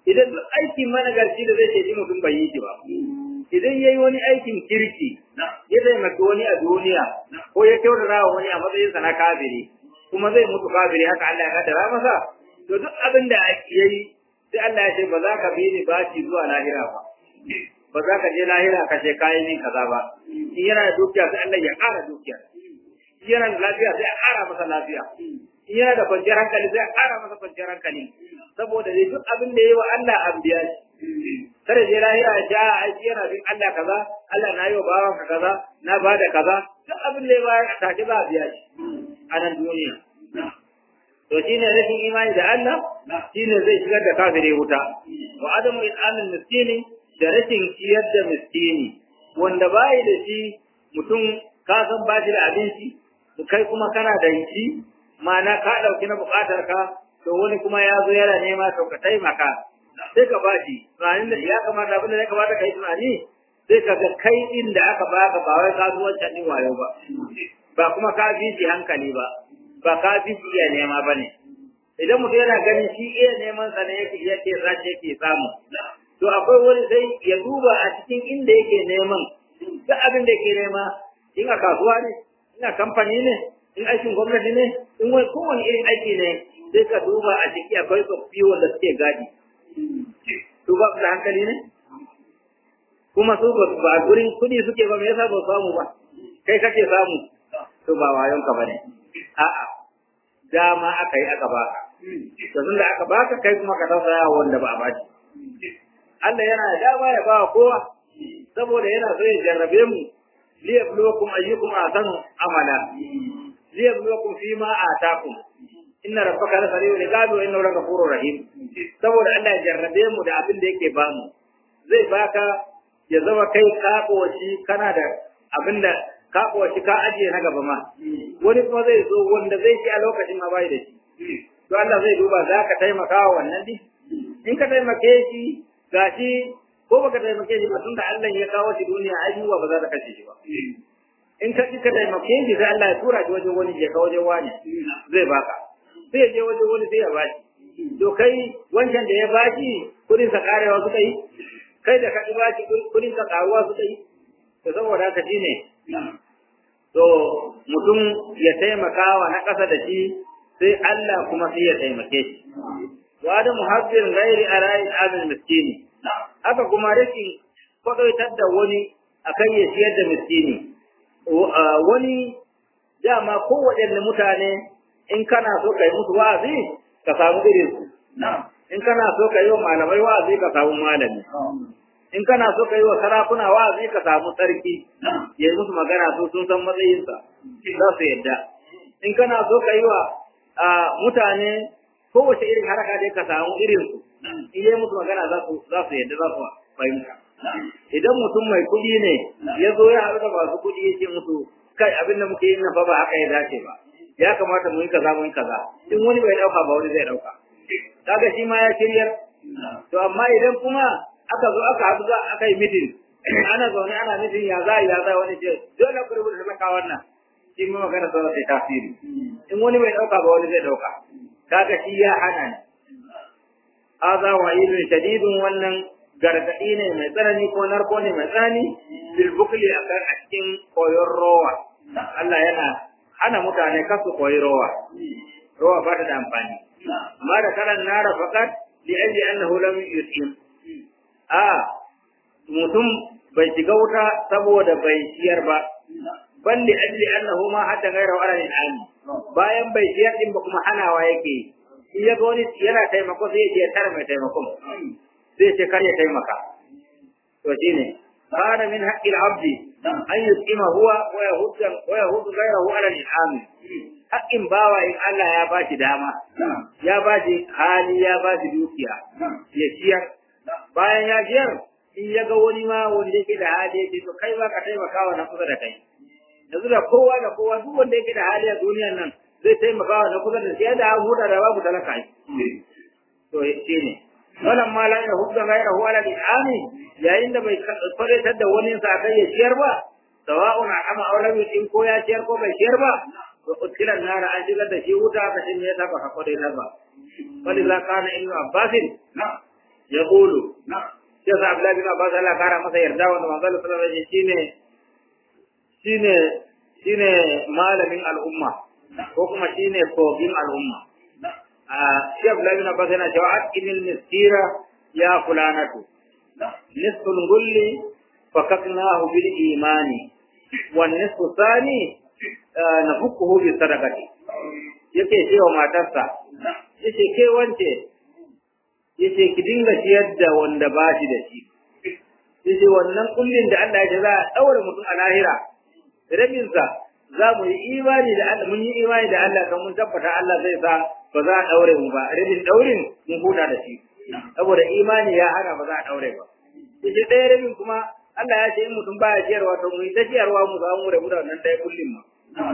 idan duk aiki managarci da zai ce mutum bai yi shi ba idan ya yi wani aikin kirki ya taimaki wani a duniya ko ya kyautata wa wani a matsayinsa na kafiri kuma zai mutu kafiri haka Allah ya kaddara masa to duk abin da ya yi sai Allah ya ce ba za ka bi ni baci zuwa lahira ba ba za ka je lahira ka ce kayan min kaza ba in yana da dukiya sai Allah ya ƙara dukiya in yana da lafiya sai a ƙara masa lafiya in yana da kwanciyar hankali sai a ƙara masa kwanciyar hankali saboda dai duk abin da ya yi wa Allah an biya shi kada je lahira ya ja aiki yana bin Allah kaza Allah na yi wa bawan ka kaza na ba da kaza duk abin da ya bayar a take za a biya shi a nan duniya to shine rashin imani da Allah shine zai shigar da kafire wuta wa adamu it'amil miskini da rashin ciyar da miskini wanda bai da shi mutum ka san ba shi da abinci kai kuma kana da shi ma'ana ka dauki na bukatar ka to wani kuma ya zo yana nema to ka taimaka sai ka ba shi tunanin da ya kamata abin da ya kamata ka yi tunani sai ka ga kai din da aka baka ba wai kasuwancin din wayo ba ba kuma ka bi shi hankali ba ba ka bi shi iya nema ba ne idan mutum yana ganin shi iya neman sa ne yake yake zace yake samu to akwai wani sai ya duba a cikin inda yake neman duk abin da yake nema in a kasuwa ne in a kamfani ne in aikin gwamnati ne in wani kowane irin aiki ne sai ka duba a ciki akwai tsoffi wanda suke gadi su ba su da hankali ne kuma su ba a gurin kuɗi suke ba me yasa ba samu ba kai kake samu to ba wayon ka bane a'a dama aka yi aka baka to tunda aka baka kai kuma ka tausaya wanda ba a baki Allah yana da dama ya ba kowa saboda yana so ya jarrabe mu liyabluwakum ayyukum ahsanu amala liyabluwakum fima atakum inna rabbaka la sari'ul iqabi wa innahu laghafurur rahim saboda Allah ya jarrabe mu da abin da yake bamu zai baka ya zama kai ka koshi kana da abin da ka koshi ka ajiye na gaba ma wani kuma zai zo wanda zai ci a lokacin ma bai da shi to Allah zai duba za ka taimaka wa wannan din in ka taimake shi gashi ko baka taimake shi ba tunda Allah ya kawo shi duniya ai ba za ta kashe shi ba in ka ka taimake shi sai Allah ya tura shi wajen wani je ka wajen wani zai baka sai ya je waje wani sai ya bashi to kai wancan da ya bashi kudin sa karewa suka yi kai da ka ki bashi kudin sa karuwa suka yi to saboda haka shine to mutum ya taimaka wa na ƙasa da shi sai Allah kuma sai ya taimake shi wa da muhabbir ghairi arai azal miskini haka kuma rashin kwadaitar da wani akan ya siyar da miskini wani dama kowaɗanne mutane in kana so ka yi musu wa'azi ka samu irin su in kana so ka yi wa malamai wa'azi ka samu malami in kana so ka yi wa sarakuna wa'azi ka samu sarki ya yi musu magana su sun san matsayinsa za su yadda in kana so ka yi wa mutane kowace irin haraka dai ka samu irin su in yi musu magana za su yadda za su fahimta idan mutum mai kuɗi ne ya zo ya haɗu da masu kuɗi ya ce musu kai abin da muke yin nan fa ba haka ya dace ba ya kamata mu yi kaza mu yi kaza in wani bai dauka ba wani zai dauka kaga shi ma ya kiryar to amma idan kuma aka zo aka haɗu za aka yi mitin ana zaune ana mitin ya za ya za wani ce dole ku rubuta maka wannan shi ma magana sa sai tasiri in wani bai dauka ba wani zai dauka kaga shi ya hana ni hadha wa'idun shadidun wannan gargaɗi ne mai tsanani ko narko ne mai tsanani bil bukli a cikin koyon rowa Allah yana hana mutane kasu koyi rowa rowa ba ta da amfani amma da karan nara fakat li aji annahu lam yusim a mutum bai shiga wuta saboda bai ciyar ba bal li ajli annahu ma hatta ghayra ala al bayan bai ciyar din ba kuma hanawa yake in ya ga wani yana taimako sai ya je tare mai taimakon sai ce kar ya taimaka to shine kana min haqqil abdi an yuqima huwa wa yahudda wa yahuddu ghayrahu ala al-iham haqqin bawa in Allah ya bashi dama ya bashi hali ya bashi dukiya ya ciyar bayan ya ciyar in ya ga wani ma wanda yake da hali yake to kai ba ka taimaka wa na kusa da kai yanzu da kowa da kowa duk wanda yake da hali a duniyar nan zai taimaka wa na kusa da shi da an huda da babu talaka to shine wannan ma la yahudda ghayrahu ala al-ihami yayin da bai fadatar da wani sa kai ya ciyar ba sawa'un ama aw lam yutim ko ya ciyar ko bai ciyar ba to utila nara an shigar da shi wuta ka shin ya taba ka kodai ba wani za kana ibnu abbasin ya kulu sai sa Abdullahi bin Abbas Allah kara masa yarda wanda manzo Allah sallallahu alaihi wasallam shine shine shine malamin al'umma ko kuma shine kogin al'umma a shi Abdullahi bin Abbas yana cewa aqimil miskira ya fulanatu nisful gulli fakaknahu bil imani wan nisfu thani nafukkuhu bi sadaqati yake cewa matarsa yace ke wance yace ki dinga ciyar da wanda ba shi da shi yace wannan kullin da Allah ya za a daure mutum a lahira rabin sa za mu yi imani da Allah mun yi imani da Allah kan mun tabbata Allah zai sa ba za a daure mu ba rabin daurin mun huda da shi saboda imani ya hana ba za a daure ba yace ɗaya rabin kuma Allah ya ce in mutum baya ciyarwa to mu yi ta ciyarwa mu za mu rabu da wannan ɗaya kullin ma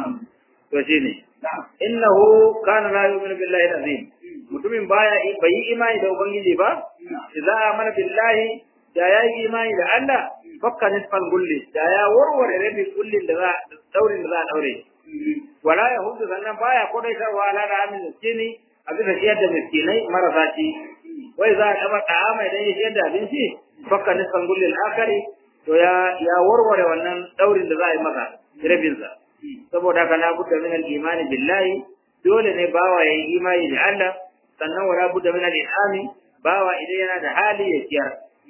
to shine innahu kana la yu'minu billahi azim mutumin baya bai yi imani da ubangiji ba idza amana billahi da ya yi imani da Allah fakka nisfal gulli da ya warware rabin kullin da za daurin da za a daure wala ya hudu sannan baya kodaitarwa ala da amin miskini a bisa ciyar da miskinai marasa ci wai za a taba ta'ama idan ya ciyar da abinci fakka nisfal gulli akari to ya ya warware wannan daurin da za a yi masa rabinsa saboda haka la budda min al-imani billahi dole ne bawa ya yi imani da Allah sannan wala budda min al-ihami bawa idan yana da hali ya ciyar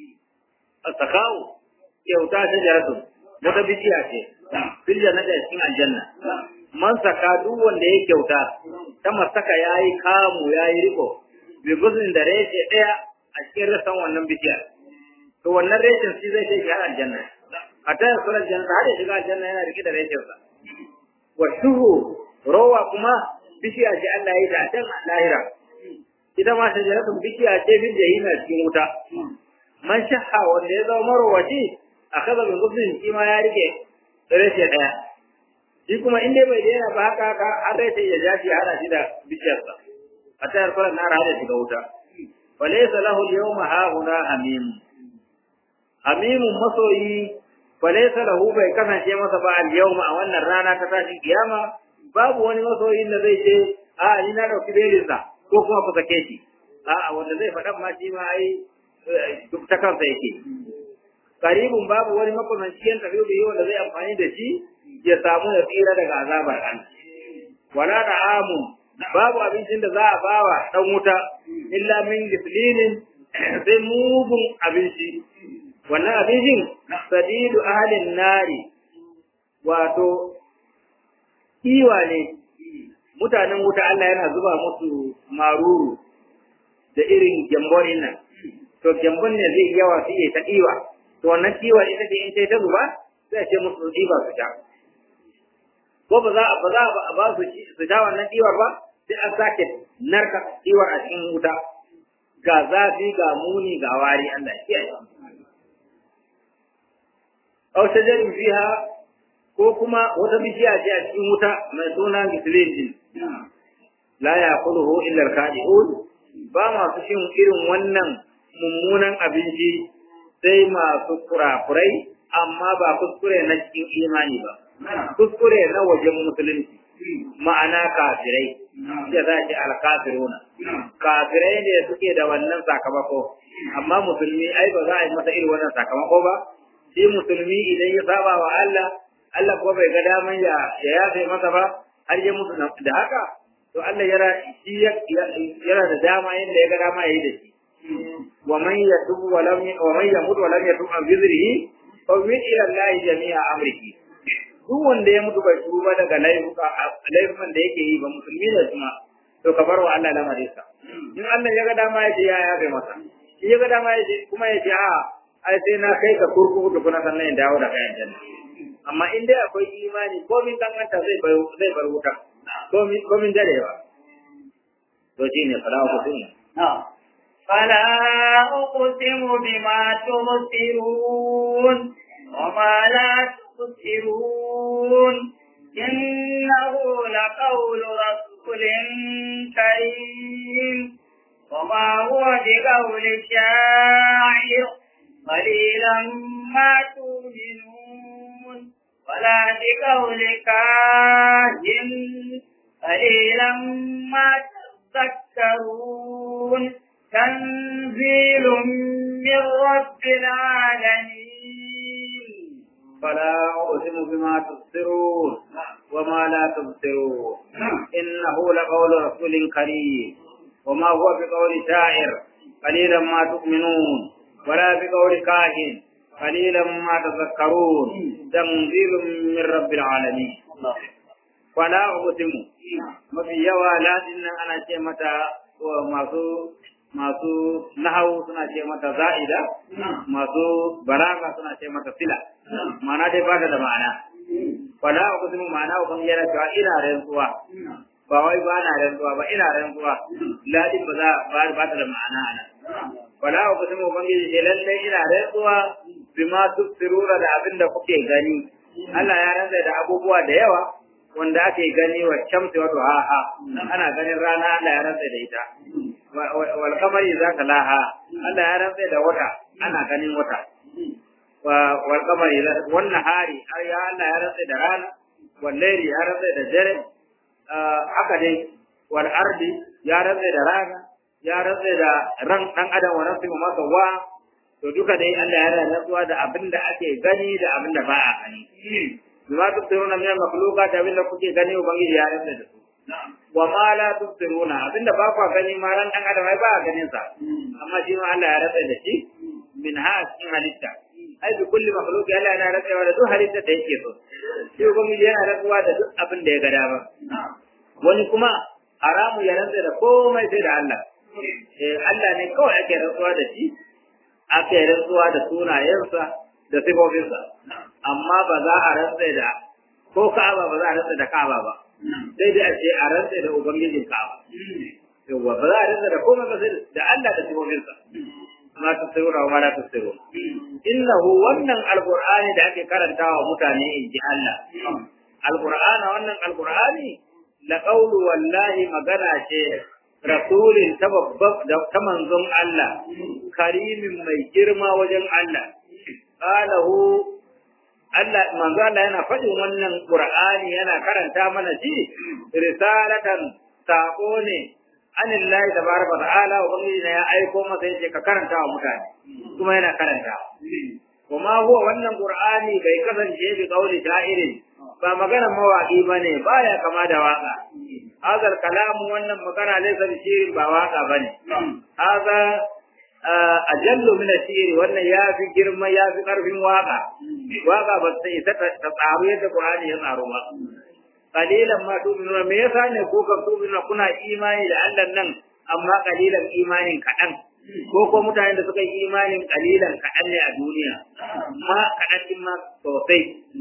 asakawu kyauta ta jaratu wata bishiya ce fil jannati cikin aljanna man saka duk wanda ya kyauta ta masaka yayi kamu yayi riko bi gudun da reshe daya a cikin rasan wannan bishiyar to wannan reshen shi zai kai shi har aljanna a ta yi sunan aljanna har ya shiga aljanna yana rike da reshensa wa shuhu rowa kuma bishiya ce Allah ya yi ta a can lahira ita ma shajaratun bishiya ce bin jahima cikin wuta man shahha wanda ya zama marowaci a kaza bin gudun shi ma ya rike reshe daya shi kuma in dai bai daina ba haka haka an reshe ya ja shi hana shi da bishiyarsa a ta yarfar na hada shiga wuta falaysa lahu al-yawma hahuna hamim hamimun masoyi falaysa lahu bai kasance masa ba al-yawma a wannan rana ta tashin kiyama babu wani masoyin da zai ce a ni na dauki belinsa ko kuma ku sake shi a'a wanda zai faɗan ma shi ma ai duk ta kansa yake karibun babu wani makamanci yan tafiyo da wanda zai amfani da shi ya samu ya tsira daga azabar Allah wala da amu babu abincin da za a bawa dan wuta illa min gislinin sai mugun abinci wannan abincin sadidu ahalin nari wato iwa ne mutanen wuta Allah yana zuba musu maruru da irin gyambonin nan to gyambon ne zai yawa su yi ta iwa to wannan iwa ita ce in sai ta zuba sai ce musu iwa su sha ko ba za ba za a ba su su sha wannan iwar ba sai an sake narka iwar a cikin wuta ga zafi ga muni ga wari Allah ya kiyaye aw shajarin fiha ko kuma wata bishiya ce a cikin wuta mai suna gisilin la yaquluhu illa al-khadi'un ba masu shin irin wannan mummunan abinci sai masu kurakurai amma ba kuskure na cikin imani ba kuskure na wajen musulunci ma'ana kafirai ya za ce alkafiruna kafirai ne suke da wannan sakamako amma musulmi ai ba za a yi masa irin wannan sakamako ba shi musulmi idan ya saba wa Allah Allah ko bai ga daman ya ya yafe masa ba har ya mutu da haka to Allah yana shi yana da dama yanda ya ga dama yayi da shi wa man yatub wa lam wa man yamut wa lam yatub an bizrihi fa min ila Allah jami'a amrihi duk wanda ya mutu bai tuba daga laifuka laifukan da yake yi ba musulmi ne kuma to ka bar wa Allah lamarin sa in Allah ya ga dama ya ce ya yafe masa in ya ga dama ya ce kuma ya ce a ai sai na kai ka kurkuku da kuna sannan ya dawo da kayan janna amma in dai akwai imani ko min kankanta zai bar zai bar wuta ko min ko min darewa to shine fala ku tun فلا أقسم بما تبصرون وما لا تبصرون إنه لقول رسول كريم وما هو بقول شاعر قليلا ما تؤمنون ولا بقول كاهن قليلا ما تذكرون تنزيل من رب العالمين فلا أقسم بما تبصرون وما لا تبصرون إنه لقول رسول كريم وما هو بقول شاعر قليلا ما تؤمنون ولا بقول كاهن قليلا ما تذكرون تنزيل من رب العالمين فلا أقسم mafi yawa ladin nan ana ce mata masu masu nahau suna ce mata za'ida masu balaga suna ce mata sila ma'ana dai ba da ma'ana wala ku kuma ma'ana ku yana cewa ina rantsuwa ba wai ba na rantsuwa ba ina rantsuwa ladin ba za ba ta da ma'ana ana wala ku kuma ubangiji ce lallai ina rantsuwa bima tusirura da abin da kuke gani Allah ya rantsa da abubuwa da yawa wanda ake gani wa shamsi wato ha ha ana ganin rana Allah ya rantsa da ita wal kamari zaka laha Allah ya rantsa da wata ana ganin wata wa wal kamari wannan hari ya Allah ya rantsa da rana wal layli ya rantsa da dare haka dai wal ardi ya rantsa da rana ya rantsa da ran dan adam wa nafsi ma sawa to duka dai Allah ya rantsuwa da abinda ake gani da abinda ba a gani bima tubsiruna min al-makhluqat abinda kuke gani ubangiji ya rantsa da su wa ma la tubsiruna abinda ba ku gani ma ran dan adam ai ba ganin sa amma shi ma Allah ya rantsa da shi min ha cikin halitta ai bi kulli makhluq Allah yana rantsa da duk halitta da yake so shi ubangiji yana rantsuwa da duk abin da ya ga dama wani kuma haramu ya rantsa da komai sai da Allah eh Allah ne kawai ake rantsuwa da shi ake rantsuwa da sunayensa da sifofinsa amma ba za a rantsa da ko Ka'aba ba za a rantsa da Ka'aba ba sai dai a ce a rantsa da ubangijin Ka'aba yawa ba za a rantsa da komai ba sai da Allah da sifofinsa ma ta tsira wa la ta tsira innahu wannan alqur'ani da ake karantawa mutane in ji Allah alqur'ana wannan alqur'ani la qawlu wallahi magana ce rasulin ta ta manzon Allah karimin mai girma wajen Allah qalahu Allah manzo Allah yana faɗin wannan Qur'ani yana karanta mana shi risalatan sako ne anillahi tabaraka ta'ala wa ubangiji ya aiko masa yace ka karanta wa mutane kuma yana karanta kuma huwa wannan Qur'ani bai kasance bi kauli sha'irin ba magana mawaki bane baya kama da waka hazar kalamu wannan magana laysa bi shirin ba waka bane haza ajallu min asiri wannan ya fi girma ya fi karfin waka waka ba sai ta tsaro yadda Qur'ani ya tsaro ba qalilan ma tu'minuna me yasa ne ko ka tu'minuna kuna imani da Allah nan amma qalilan imanin kadan ko ko mutanen da suka yi imanin qalilan kadan ne a duniya ma kadan din ma sosai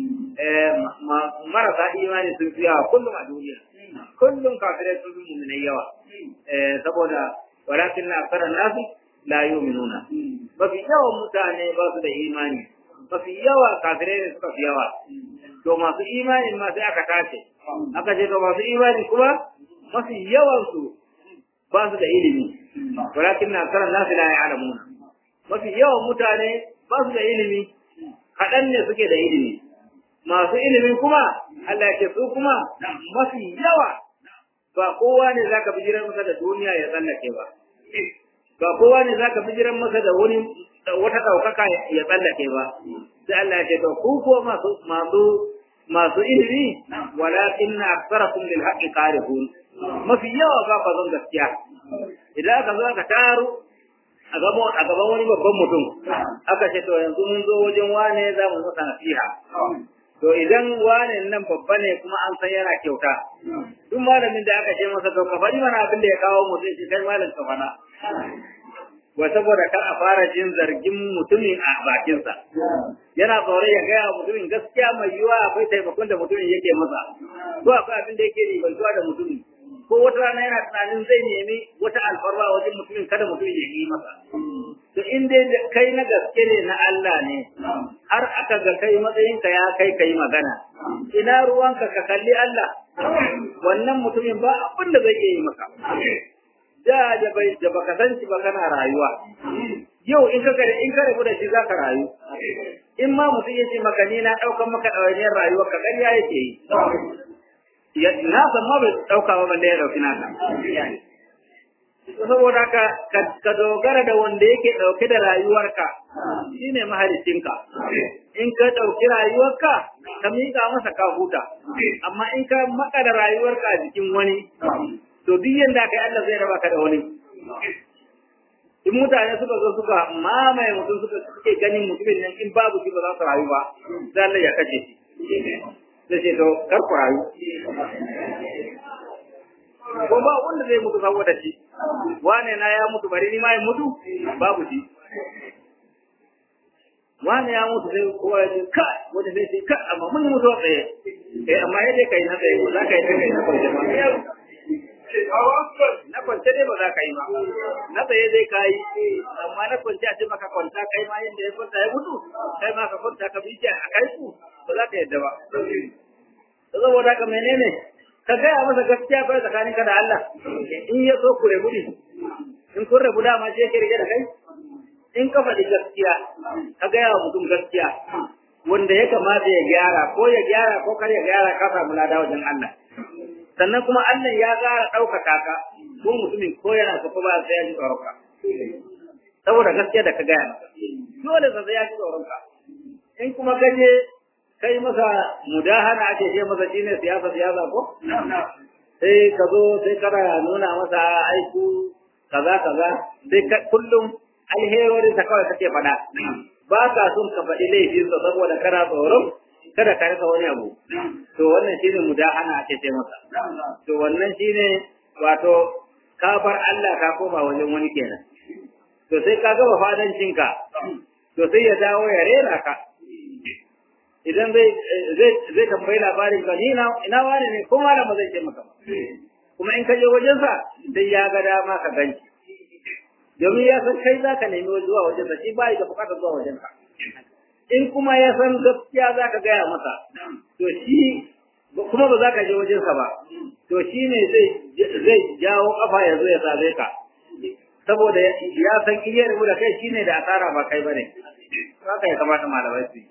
eh marasa imani sun fi yawa kullum a duniya kullum kafirai sun fi mu'minai yawa eh saboda walakin aktsara nasi la yu'minuna mafi yawan mutane ba su da imani mafi yawa kafirai ne suka fi yawa to masu imani ma sai aka tace aka ce to masu imani kuma mafi yawan su ba su da ilimi walakin na karan nasu la ya'lamuna mafi yawan mutane ba su da ilimi kaɗan ne suke da ilimi masu ilimi kuma Allah ya ce su kuma mafi yawa ba kowa ne zaka bijirar masa da duniya ya tsallake ba ba kowa ne zaka bijiran masa da wani wata daukaka ya tsallake ba sai Allah ya ce to ku ko masu masu masu ilimi walakin aktsarakum lil haqqi qarihun mafi yawa ba ba zan gaskiya idan aka zo aka taro a gaban a gaban wani babban mutum aka ce to yanzu mun zo wajen wane za mu masa nasiha to idan wane nan babba ne kuma an san yana kyauta duk malamin da aka ce masa to ka faɗi mana abin da ya kawo mutum shi kai malam ka faɗa wa saboda kar a fara jin zargin mutumin a bakinsa yana tsore ya gaya mutumin gaskiya mai yiwa akwai taimakon da mutumin yake masa ko akwai abin da yake ribantuwa da mutumin ko wata rana yana tunanin zai nemi wata alfarma wajen mutumin kada mutumin ya yi masa to in dai kai na gaske ne na Allah ne har aka ga kai matsayinka ya kai kai magana ina ruwanka ka kalli Allah wannan mutumin ba abin da zai iya yi maka da da bai da baka san shi ba kana rayuwa yau in ka in ka rabu da shi zaka rayu in ma mutum yace maka ni na daukan maka dawainiyar rayuwar ka ƙarya yake yi ya na san ma bai dauka ba balle ya dauki naka saboda haka ka dogara da wanda yake dauke da rayuwarka shine mahalicinka in ka dauki rayuwarka ka miƙa masa ka huta amma in ka maka da rayuwarka a jikin wani to duk yanda kai Allah zai raba ka da wani in mutane suka zo suka mamaye mutum suka suke ganin mutumin nan in babu shi ba za su rayu ba sai Allah ya kace shi sai ce to kar ku rayu ko ba wanda zai mutu saboda shi wane na ya mutu bari ni ma in mutu babu shi wane ya mutu sai kowa ya ce ka wanda zai ce ka amma mun mutu a tsaye eh amma yadda kai na tsaye ba za ka yi ta kai na kwance ba na kwance dai ba za ka yi ba na tsaye dai ka yi amma na kwance a ce maka kwanta kai ma yadda ya kwanta ya mutu kai ma ka kwanta ka bi a kai ku ba za ka yadda ba saboda haka menene ka gaya masa gaskiya bai tsakanin ka da Allah in ya so ku rabu ne in kun rabu dama je ke rike da kai in ka faɗi gaskiya ka gaya wa mutum gaskiya wanda ya kamata ya gyara ko ya gyara ko kar ya gyara ka samu lada wajen Allah sannan kuma Allah ya gara ɗaukaka ka ko mutumin ko yana so ko ba sai ya ji tsoron ka saboda gaskiya da ka gaya masa dole sai ya ji tsoron ka in kuma ka je kai masa mudahana ake ce masa shine siyasa siyasa ko sai ka zo sai kana nuna masa aiku kaza kaza sai kullum alherori ta kawai kake faɗa ba ka son ka faɗi laifin sa saboda kana tsoron kada ka rasa wani abu to wannan shine mudahana ake ce masa to wannan shine wato ka bar Allah ka koma wajen wani kenan to sai ka gaba fadancinka to sai ya dawo ya rera ka idan zai zai zai tambayi labarin ka ni ina ina wani ne ko malama zai ce maka kuma in ka je wajen sa sai ya ga dama ka ganci domin ya san kai zaka nemi zuwa wajen sa shi ba da bukatar zuwa wajen ka in kuma ya san gaskiya zaka gaya masa to shi kuma ba za ka je wajen sa ba to shi ne zai zai jawo kafa ya zo ya sabe ka saboda ya san iya rubu da kai shine da asara ba kai bane haka ya kamata malamai su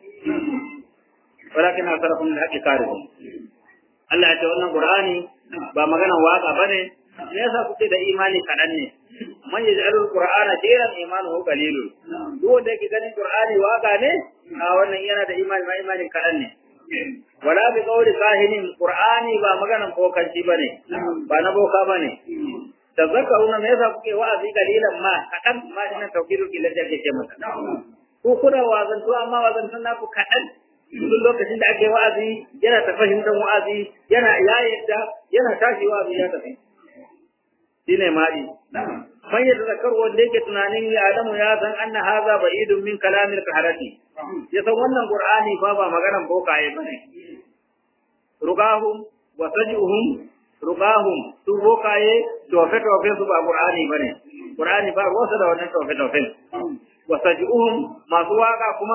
walakin asarakum da haƙi karihum Allah ya ce wannan Qur'ani ba maganan waka bane me yasa kuke da imani kadan ne man yaj'alul qur'ana jiran imanuhu qalilun duk wanda yake ganin Qur'ani waka ne a wannan yana da imani ma imanin kadan ne wala bi qawli kahinin Qur'ani ba maganan bokanci bane ba na boka bane tazakkaruna me yasa kuke wa'azi qalilan ma kadan ma dinan tawkidul ilal da ke masa ko kuna wazantu amma wazantun naku kadan duk lokacin da ake wa'azi yana ta fahimtar wa'azi yana ya yadda yana tashi wa'azi ya tafi shine ma'i man yadda zakar wanda yake tunanin ya adamu ya san anna haza ba'idun min kalamil kaharati ya san wannan qur'ani fa ba maganan bokaye bane rugahum wa sajihum rugahum su bokaye tofe tofe su ba qur'ani bane qur'ani ba ruwa da wannan tofe tofe wa sajihum masu waka kuma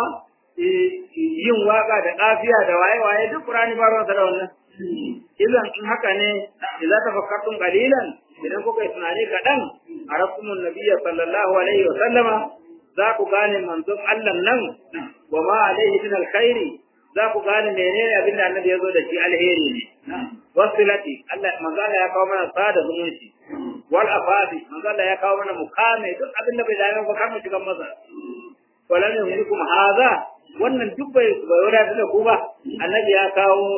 yin waka da kafiya da waye-waye duk Qur'ani ba ruwansa da wannan. Idan in haka ne, idan tafakkartum qalilan idan kuka yi tunani kaɗan a rasulun nabiyya sallallahu alaihi wa sallama za ku gane manzon Allah nan wa ma alaihi min alkhairi za ku gane menene abin da annabi ya zo da shi alheri ne. Wasilati Allah manzo Allah ya kawo mana sada zumunci. Wal afadi manzo Allah ya kawo mana mukame duk abin da bai dame ba kar mu shiga masa. Walam yumlikum hadha wannan duk bai bai wadata da ku ba annabi ya kawo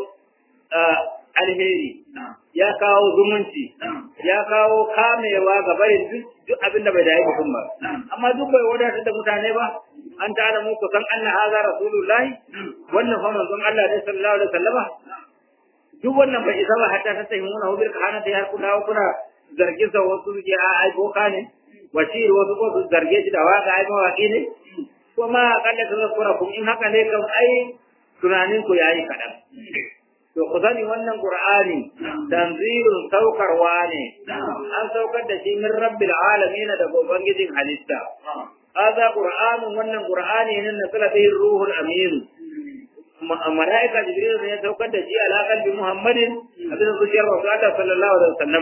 alheri ya kawo zumunci ya kawo kamewa ga barin duk abin da bai da mutum ba amma duk bai wadata da mutane ba an ta'ala mu san anna hadha rasulullahi wannan fa manzon Allah ne sallallahu alaihi wasallama duk wannan bai isa ba hatta ta tayi muna hubil kahana ta har kuna kuna zargin sa wasu ke a ai boka ne washir wasu ko su zarge shi da waka ai mawaki ne kuma akalla ta zakura kun in haka ne kan ai tunanin ku yayi kadan to ku sani wannan qur'ani tanzilun saukarwa ne an saukar da shi min rabbil alamin da ubangijin halitta hada qur'anun wannan qur'ani ne na sala bihi ruhul amin malaika jibril ne ya saukar da shi ala qalbi muhammadin abin zuciyar rasulullah sallallahu alaihi wasallam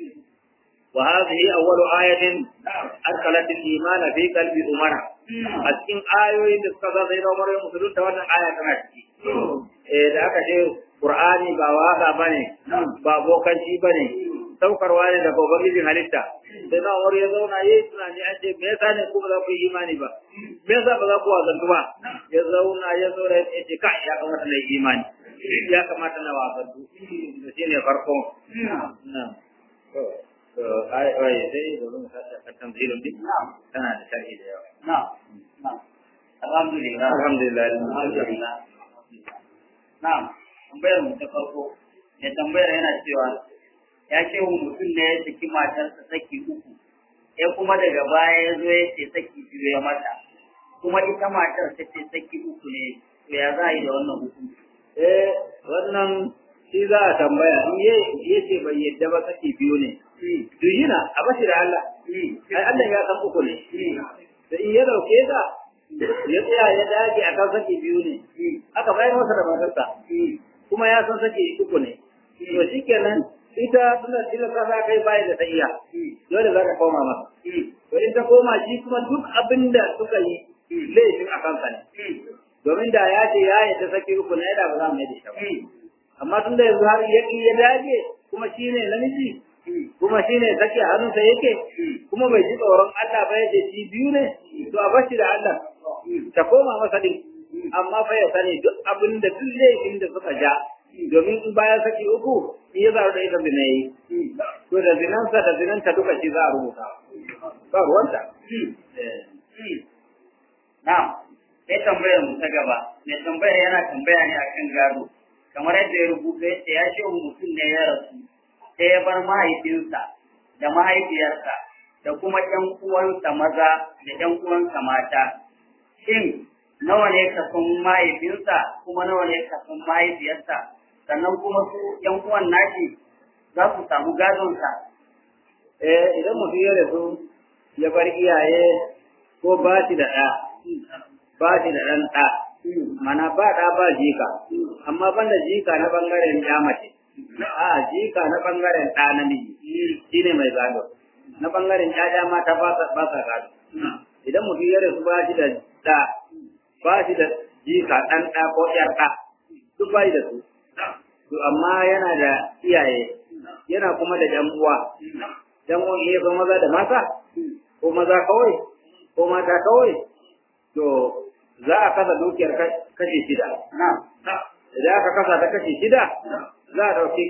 وهذه أول آية أدخلت الإيمان في قلب أمرا أتكين آيوين تسكذا غير أمر المسلمين توانا آية كما تكي إذا أكا شيء قرآني با واقع بني با بوكانشي بني saukarwa ne daga ubangijin halitta sai na umar ya zauna yayi tunani an ce me yasa ne kuma za ku yi imani ba me yasa ba za ku wazantu ba ya zauna ya zauna ya ce kai ya kamata na yi imani ya kamata na wazantu to shine farko na to to ai ai sai da mun saka tanzilun din tana da sharhi da yawa na'am na'am alhamdulillah alhamdulillah alhamdulillah na'am tambayar mu ta farko mai tambayar yana cewa ya ce wa mutum ne ya saki matarsa saki uku ya kuma daga baya ya zo ya ce saki biyu ya mata kuma ita matar ta ce saki uku ne to ya za a yi da wannan hukunci eh wannan shi za a tambaya in ye ya ce bai yadda ba saki biyu ne duyina a bashi da Allah ai Allah ya san uku ne da in ya dauke ta ya tsaya ya dage a kan saki biyu ne aka bayar masa da matarsa kuma ya san saki uku ne to shikenan ita tana tilasta za kai bai da ta iya dole za ka koma masa to in ta koma shi kuma duk abin da suka yi laifin a kansa ne domin da ya ce ya yi ta saki uku na yada ba za mu yi da shi ba amma tun da yanzu har ya ya dage kuma shi ne namiji kuma shi ne sake hannunsa yake kuma bai ji tsoron Allah ba ya ce shi biyu ne to a bashi da Allah ta koma masa din amma fa ya sani duk abin da duk laifin da suka ja domin in bayan saki uku in ya zaru da ita zina yi to da zinansa da zinanta duka shi za a rubuta ba ruwanta na'am sai tambayar mu ta gaba mai tambayar yana tambaya ne akan gado kamar yadda ya rubuta yace ya ce mutum ne ya rasu sai ya bar mahaifinsa da mahaifiyarsa da kuma ƴan uwansa maza da ƴan uwansa mata shin nawa ne kason mahaifinsa kuma nawa ne kason mahaifiyarsa sannan kuma su ƴan uwan nashi za su samu gadonsa eh idan mutum ya rasu ya bar iyaye ko ba shi da ɗa ba shi da ɗan ɗa mana ba ɗa ba jika amma banda jika na ɓangaren ya mace a jika na ɓangaren ɗa namiji shi ne mai gado na ɓangaren ƴaƴa mata ba sa gado idan mutum ya rasu ba shi da ɗa ba shi da jika ɗan ɗa ko ƴar ɗa duk ba shi da su to amma yana da iyaye yana kuma da ƴan uwa ƴan uwan iya ko maza da mata ko maza kawai ko mata kawai to za a kasa dukiyar kashi shida idan aka kasa ta kashi shida za a ɗauki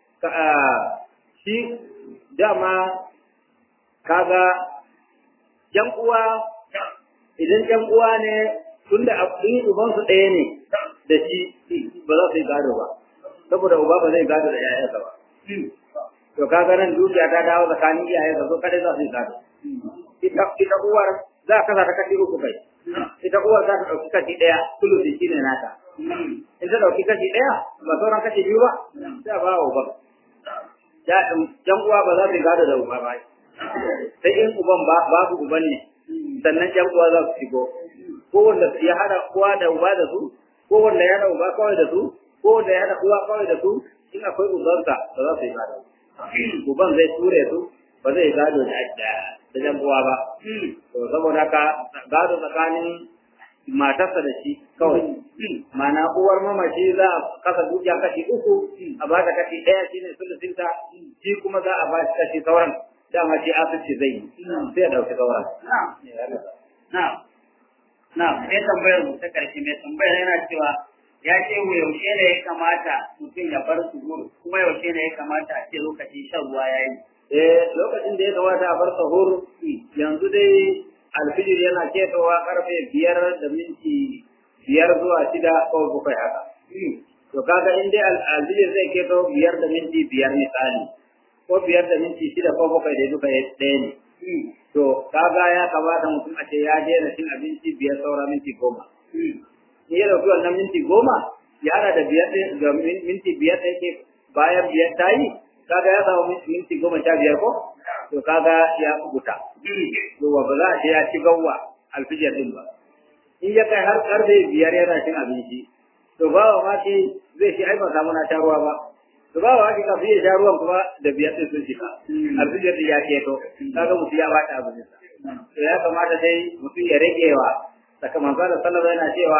shi dama kaga ƴan uwa idan ƴan uwa ne tunda in ubansu ɗaya ne da shi ba za su yi gado ba saboda uba ba zai gado da ƴaƴansa ba to kaga nan dukiya ta dawo tsakanin iyayensa so kada za su yi gado ita ita uwar za ka kasa ta kashi uku kai ita uwar za ta ɗauki kashi ɗaya sulusi shi ne nata in ta ɗauki kashi ɗaya ba sauran kashi biyu ba sai a ba wa uban ƴan uwa ba za su yi gado da uba ba sai in uban ba babu uban ne sannan ƴan uwa za su shigo ko wanda ya hada uwa da uba da su ko wanda ya hada uba kawai da su ko wanda ya hada uwa kawai da su in akwai ubansa ba za su yi gado uban zai ture su ba zai gado da da jan uwa ba to saboda haka gado tsakanin matarsa da shi kawai mana uwar mamaci za a kasa dukiya kashi uku a ba ta kashi ɗaya shine sulusinta shi kuma za a ba shi kashi sauran dama shi asirci zai yi sai ya ɗauki sauran na'am na'am sai tambayar mu ta karshe mai tambayar yana cewa ya ce mu yaushe ne ya kamata mutum ya bar su kuma yaushe ne ya kamata a ce lokacin shan ruwa ya yi eh lokacin da ya kamata a bar sahur yanzu dai alfijir yana ketowa karfe biyar da minti biyar zuwa shida ko bakwai haka to kaga in dai alfijir zai keto biyar da minti biyar misali ko biyar da minti shida ko bakwai da duka ɗaya ne to kaga ya kamata mutum a ce ya daina cin abinci biyar saura minti goma in ya dauki wannan minti goma ya hada da biyar da minti biyar da yake bayan biyar ta yi kaga ya samu minti goma sha biyar ko to kaga ya kubuta to ba za a ce ya ci gawwa alfijir din ba in ya kai har karfe biyar yana cin abinci to ba wa maki zai shi ai ba samu na sha ruwa ba to ba wa maki kafin ya sha ruwan kuma da biyar din sun shiga alfijir din ya keto kaga mutum ya bata abin sa to ya kamata dai mutum ya rage wa sakamakon da sallallahu yana cewa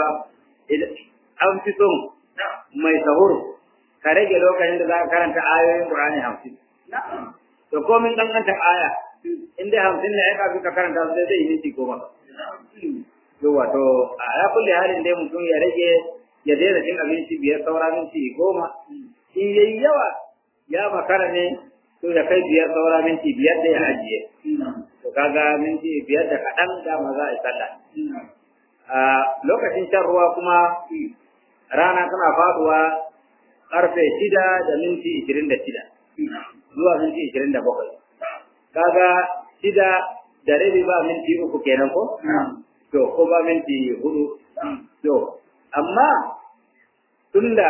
an fi son mai sahur ka rage lokacin da za ka karanta ayoyin Qur'ani hamsin. to komin kankanta aya in dai hamsin ne ya kafin ka karanta sai zai yi minti goma yawa to a ya kulle halin dai mutum ya rage ya daina cin abinci biyar saura minti goma in yayi yawa ya makara ne to ya kai biyar saura minti biyar da ya ajiye to kaga minti biyar da kaɗan dama za a yi sallah a lokacin shan ruwa kuma rana tana faduwa karfe shida da minti ishirin da shida zuwa minti ishirin da bakwai kaga shida da rabi ba minti uku kenan ko to ko ba minti hudu to amma tunda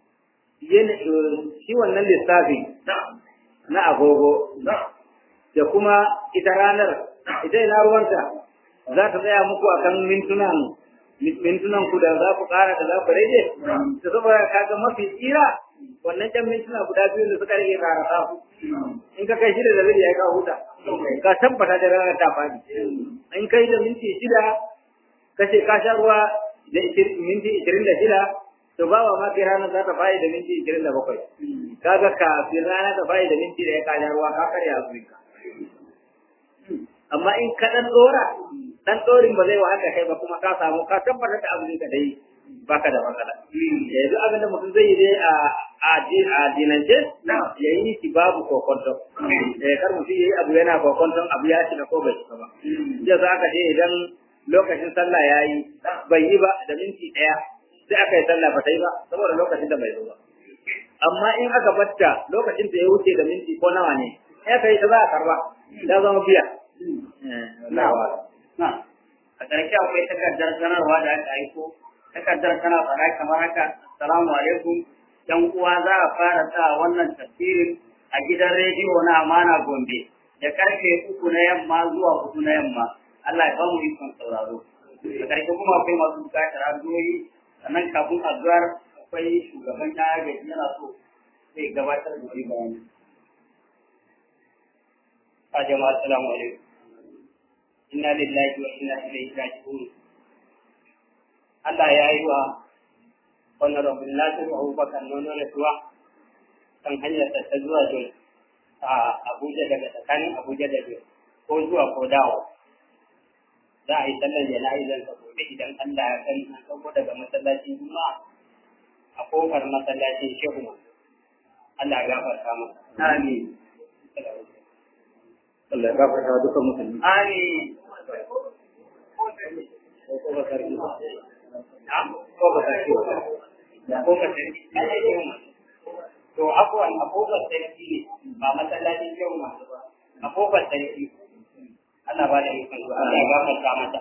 shi wannan lissafi na agogo da kuma ita ranar ita ina ruwanta za ta tsaya muku akan mintunan mintunan ku da za ku kara da za ku rage da saboda kaga mafi tsira wannan can mintuna guda biyu da suka rage ka rasa in ka kai shida da rabi ya ka huta ka tabbata da ranar ta fadi in kai da minti shida ka ce ka sha ruwa da minti ishirin da shida to ba wa ma ranar za ta fayi da minti ishirin da bakwai kaga kafin rana ta fayi da minti da ya ka sha ruwa ka karya azuminka amma in ka dan dora dan dorin ba zai wahala kai ba kuma ka samu ka tabbatar da abin ka dai baka da matsala yanzu abin da mutum zai yi dai a a dinance ya yi shi babu kokonto eh kar mutum yayi abu yana kokonton abu ya shiga ko bai shiga ba ya za ka je idan lokacin sallah yayi bai yi ba da minti daya sai aka yi sallah ba ta yi ba saboda lokacin da bai zo ba amma in aka batta lokacin da ya wuce da minti ko nawa ne ya kai ta za a karba ya zama biya a ƙarshe akwai takardar sanarwa da aka aiko takardar tana faɗa kamar haka assalamu alaikum yan uwa za a fara sa wannan tafsirin a gidan rediyo na amana gombe da karfe uku na yamma zuwa hudu na yamma Allah ya ba mu ikon sauraro a ƙarshe kuma akwai masu buƙatar addu'o'i sannan kafin addu'ar akwai shugaban ɗaya gaji yana so zai gabatar da wani bayani. A jama'a assalamu alaikum. inna lillahi wa inna ilaihi raji'un Allah ya yi wa honorable Nasir Abubakar nono rasuwa kan hanyar ta zuwa Jos a Abuja daga tsakanin Abuja da Jos ko zuwa ko dawo za a yi sallar jana'izar sa gobe idan Allah ya kan an sauko daga masallacin Juma'a a kofar masallacin Shehu Allah ya gafarta masa amin Allah ya gafarta dukan musulmi amin ko ba sarki ba ko ba sarki ba ko ba sarki to abuwan abubuwan sarki ne ba masallacin yau ma ba abubuwan sarki Allah ba da ikon su Allah ya gafarta mata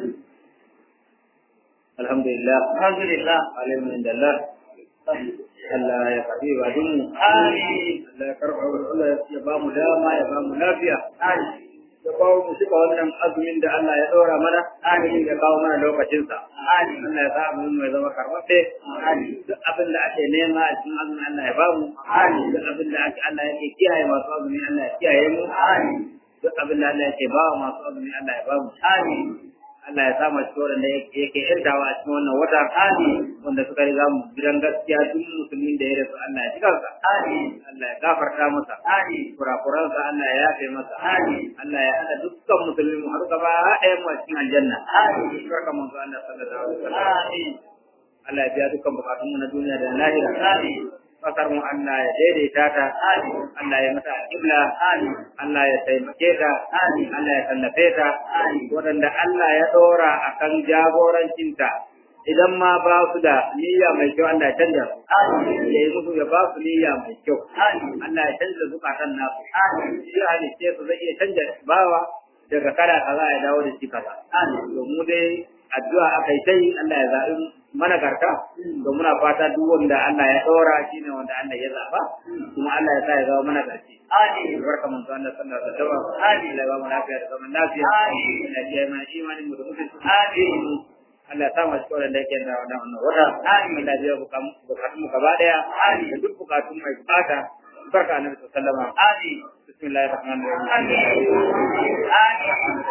alhamdulillah alhamdulillah alhamdulillah Allah ya faɗi wa dinmu amin Allah ya karɓa Allah ya ba mu dama ya ba mu lafiya amin ya kawo mu shiga wannan azumin da Allah ya ɗora mana amin ya kawo mana lokacinsa amin Allah ya sa azumin mu ya zama karɓaɓɓe amin duk abin da ake nema a cikin azumin Allah ya ba mu amin duk abin da ake Allah yake kiyaye masu azumi Allah ya kiyaye mu amin duk abin da Allah yake ba wa masu azumi Allah ya ba mu amin Allah ya sa mu cikin wanda yake yantawa a cikin wannan wata amin wanda suka riga mu gidan gaskiya duk musulmin da ya rasu Allah ya ji kansa amin Allah ya gafarta masa amin kurakuransa Allah ya yafe masa amin Allah ya hada dukkan musulmi mu har gaba ɗayan mu a cikin aljanna amin barka manzo Allah sallallahu alaihi wasallam amin Allah ya biya dukkan bukatun mu na duniya da na lahira amin kasar mu Allah ya daidaita ta amin Allah ya mata kibla amin Allah ya taimake ta amin Allah ya tallafe ta amin waɗanda Allah ya ɗora akan jagorancinta idan ma ba su da niyya mai kyau Allah ya canja su amin ya yi musu ya ba su niyya mai kyau amin Allah ya canja zukatan nasu amin shi halitta su zai iya canja bawa daga kada kaza ya dawo da shi kaza amin to mu dai addu'a akai sai Allah ya zaɓi mana garta to muna fata duk wanda Allah ya ɗora shine wanda Allah ya zaɓa kuma Allah ya sa ya zama mana garci amin barka mun san Allah sallallahu alaihi wasallam Amin. Allah ya ba mu lafiya da zaman lafiya Amin. Allah ya mana imanin mu da mutunci amin Allah ya sa mu cikin wanda yake da wannan wannan wata Amin. Allah ya biya bukatun bukatun mu gaba daya Amin. da duk bukatun mai bukata barka annabi sallallahu alaihi wasallam amin bismillahir rahmanir rahim amin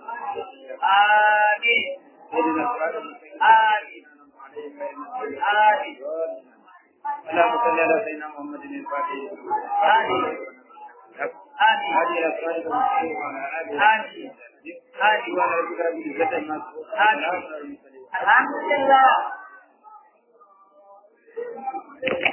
amin اهدنا الصراط المستقيم amin amin اللهم صل على سيدنا محمد الفاتح amin amin آمين هذه الأسفار المستقيم وعلى آله آمين آمين وعلى ذكر بالعزة ما آمين الحمد لله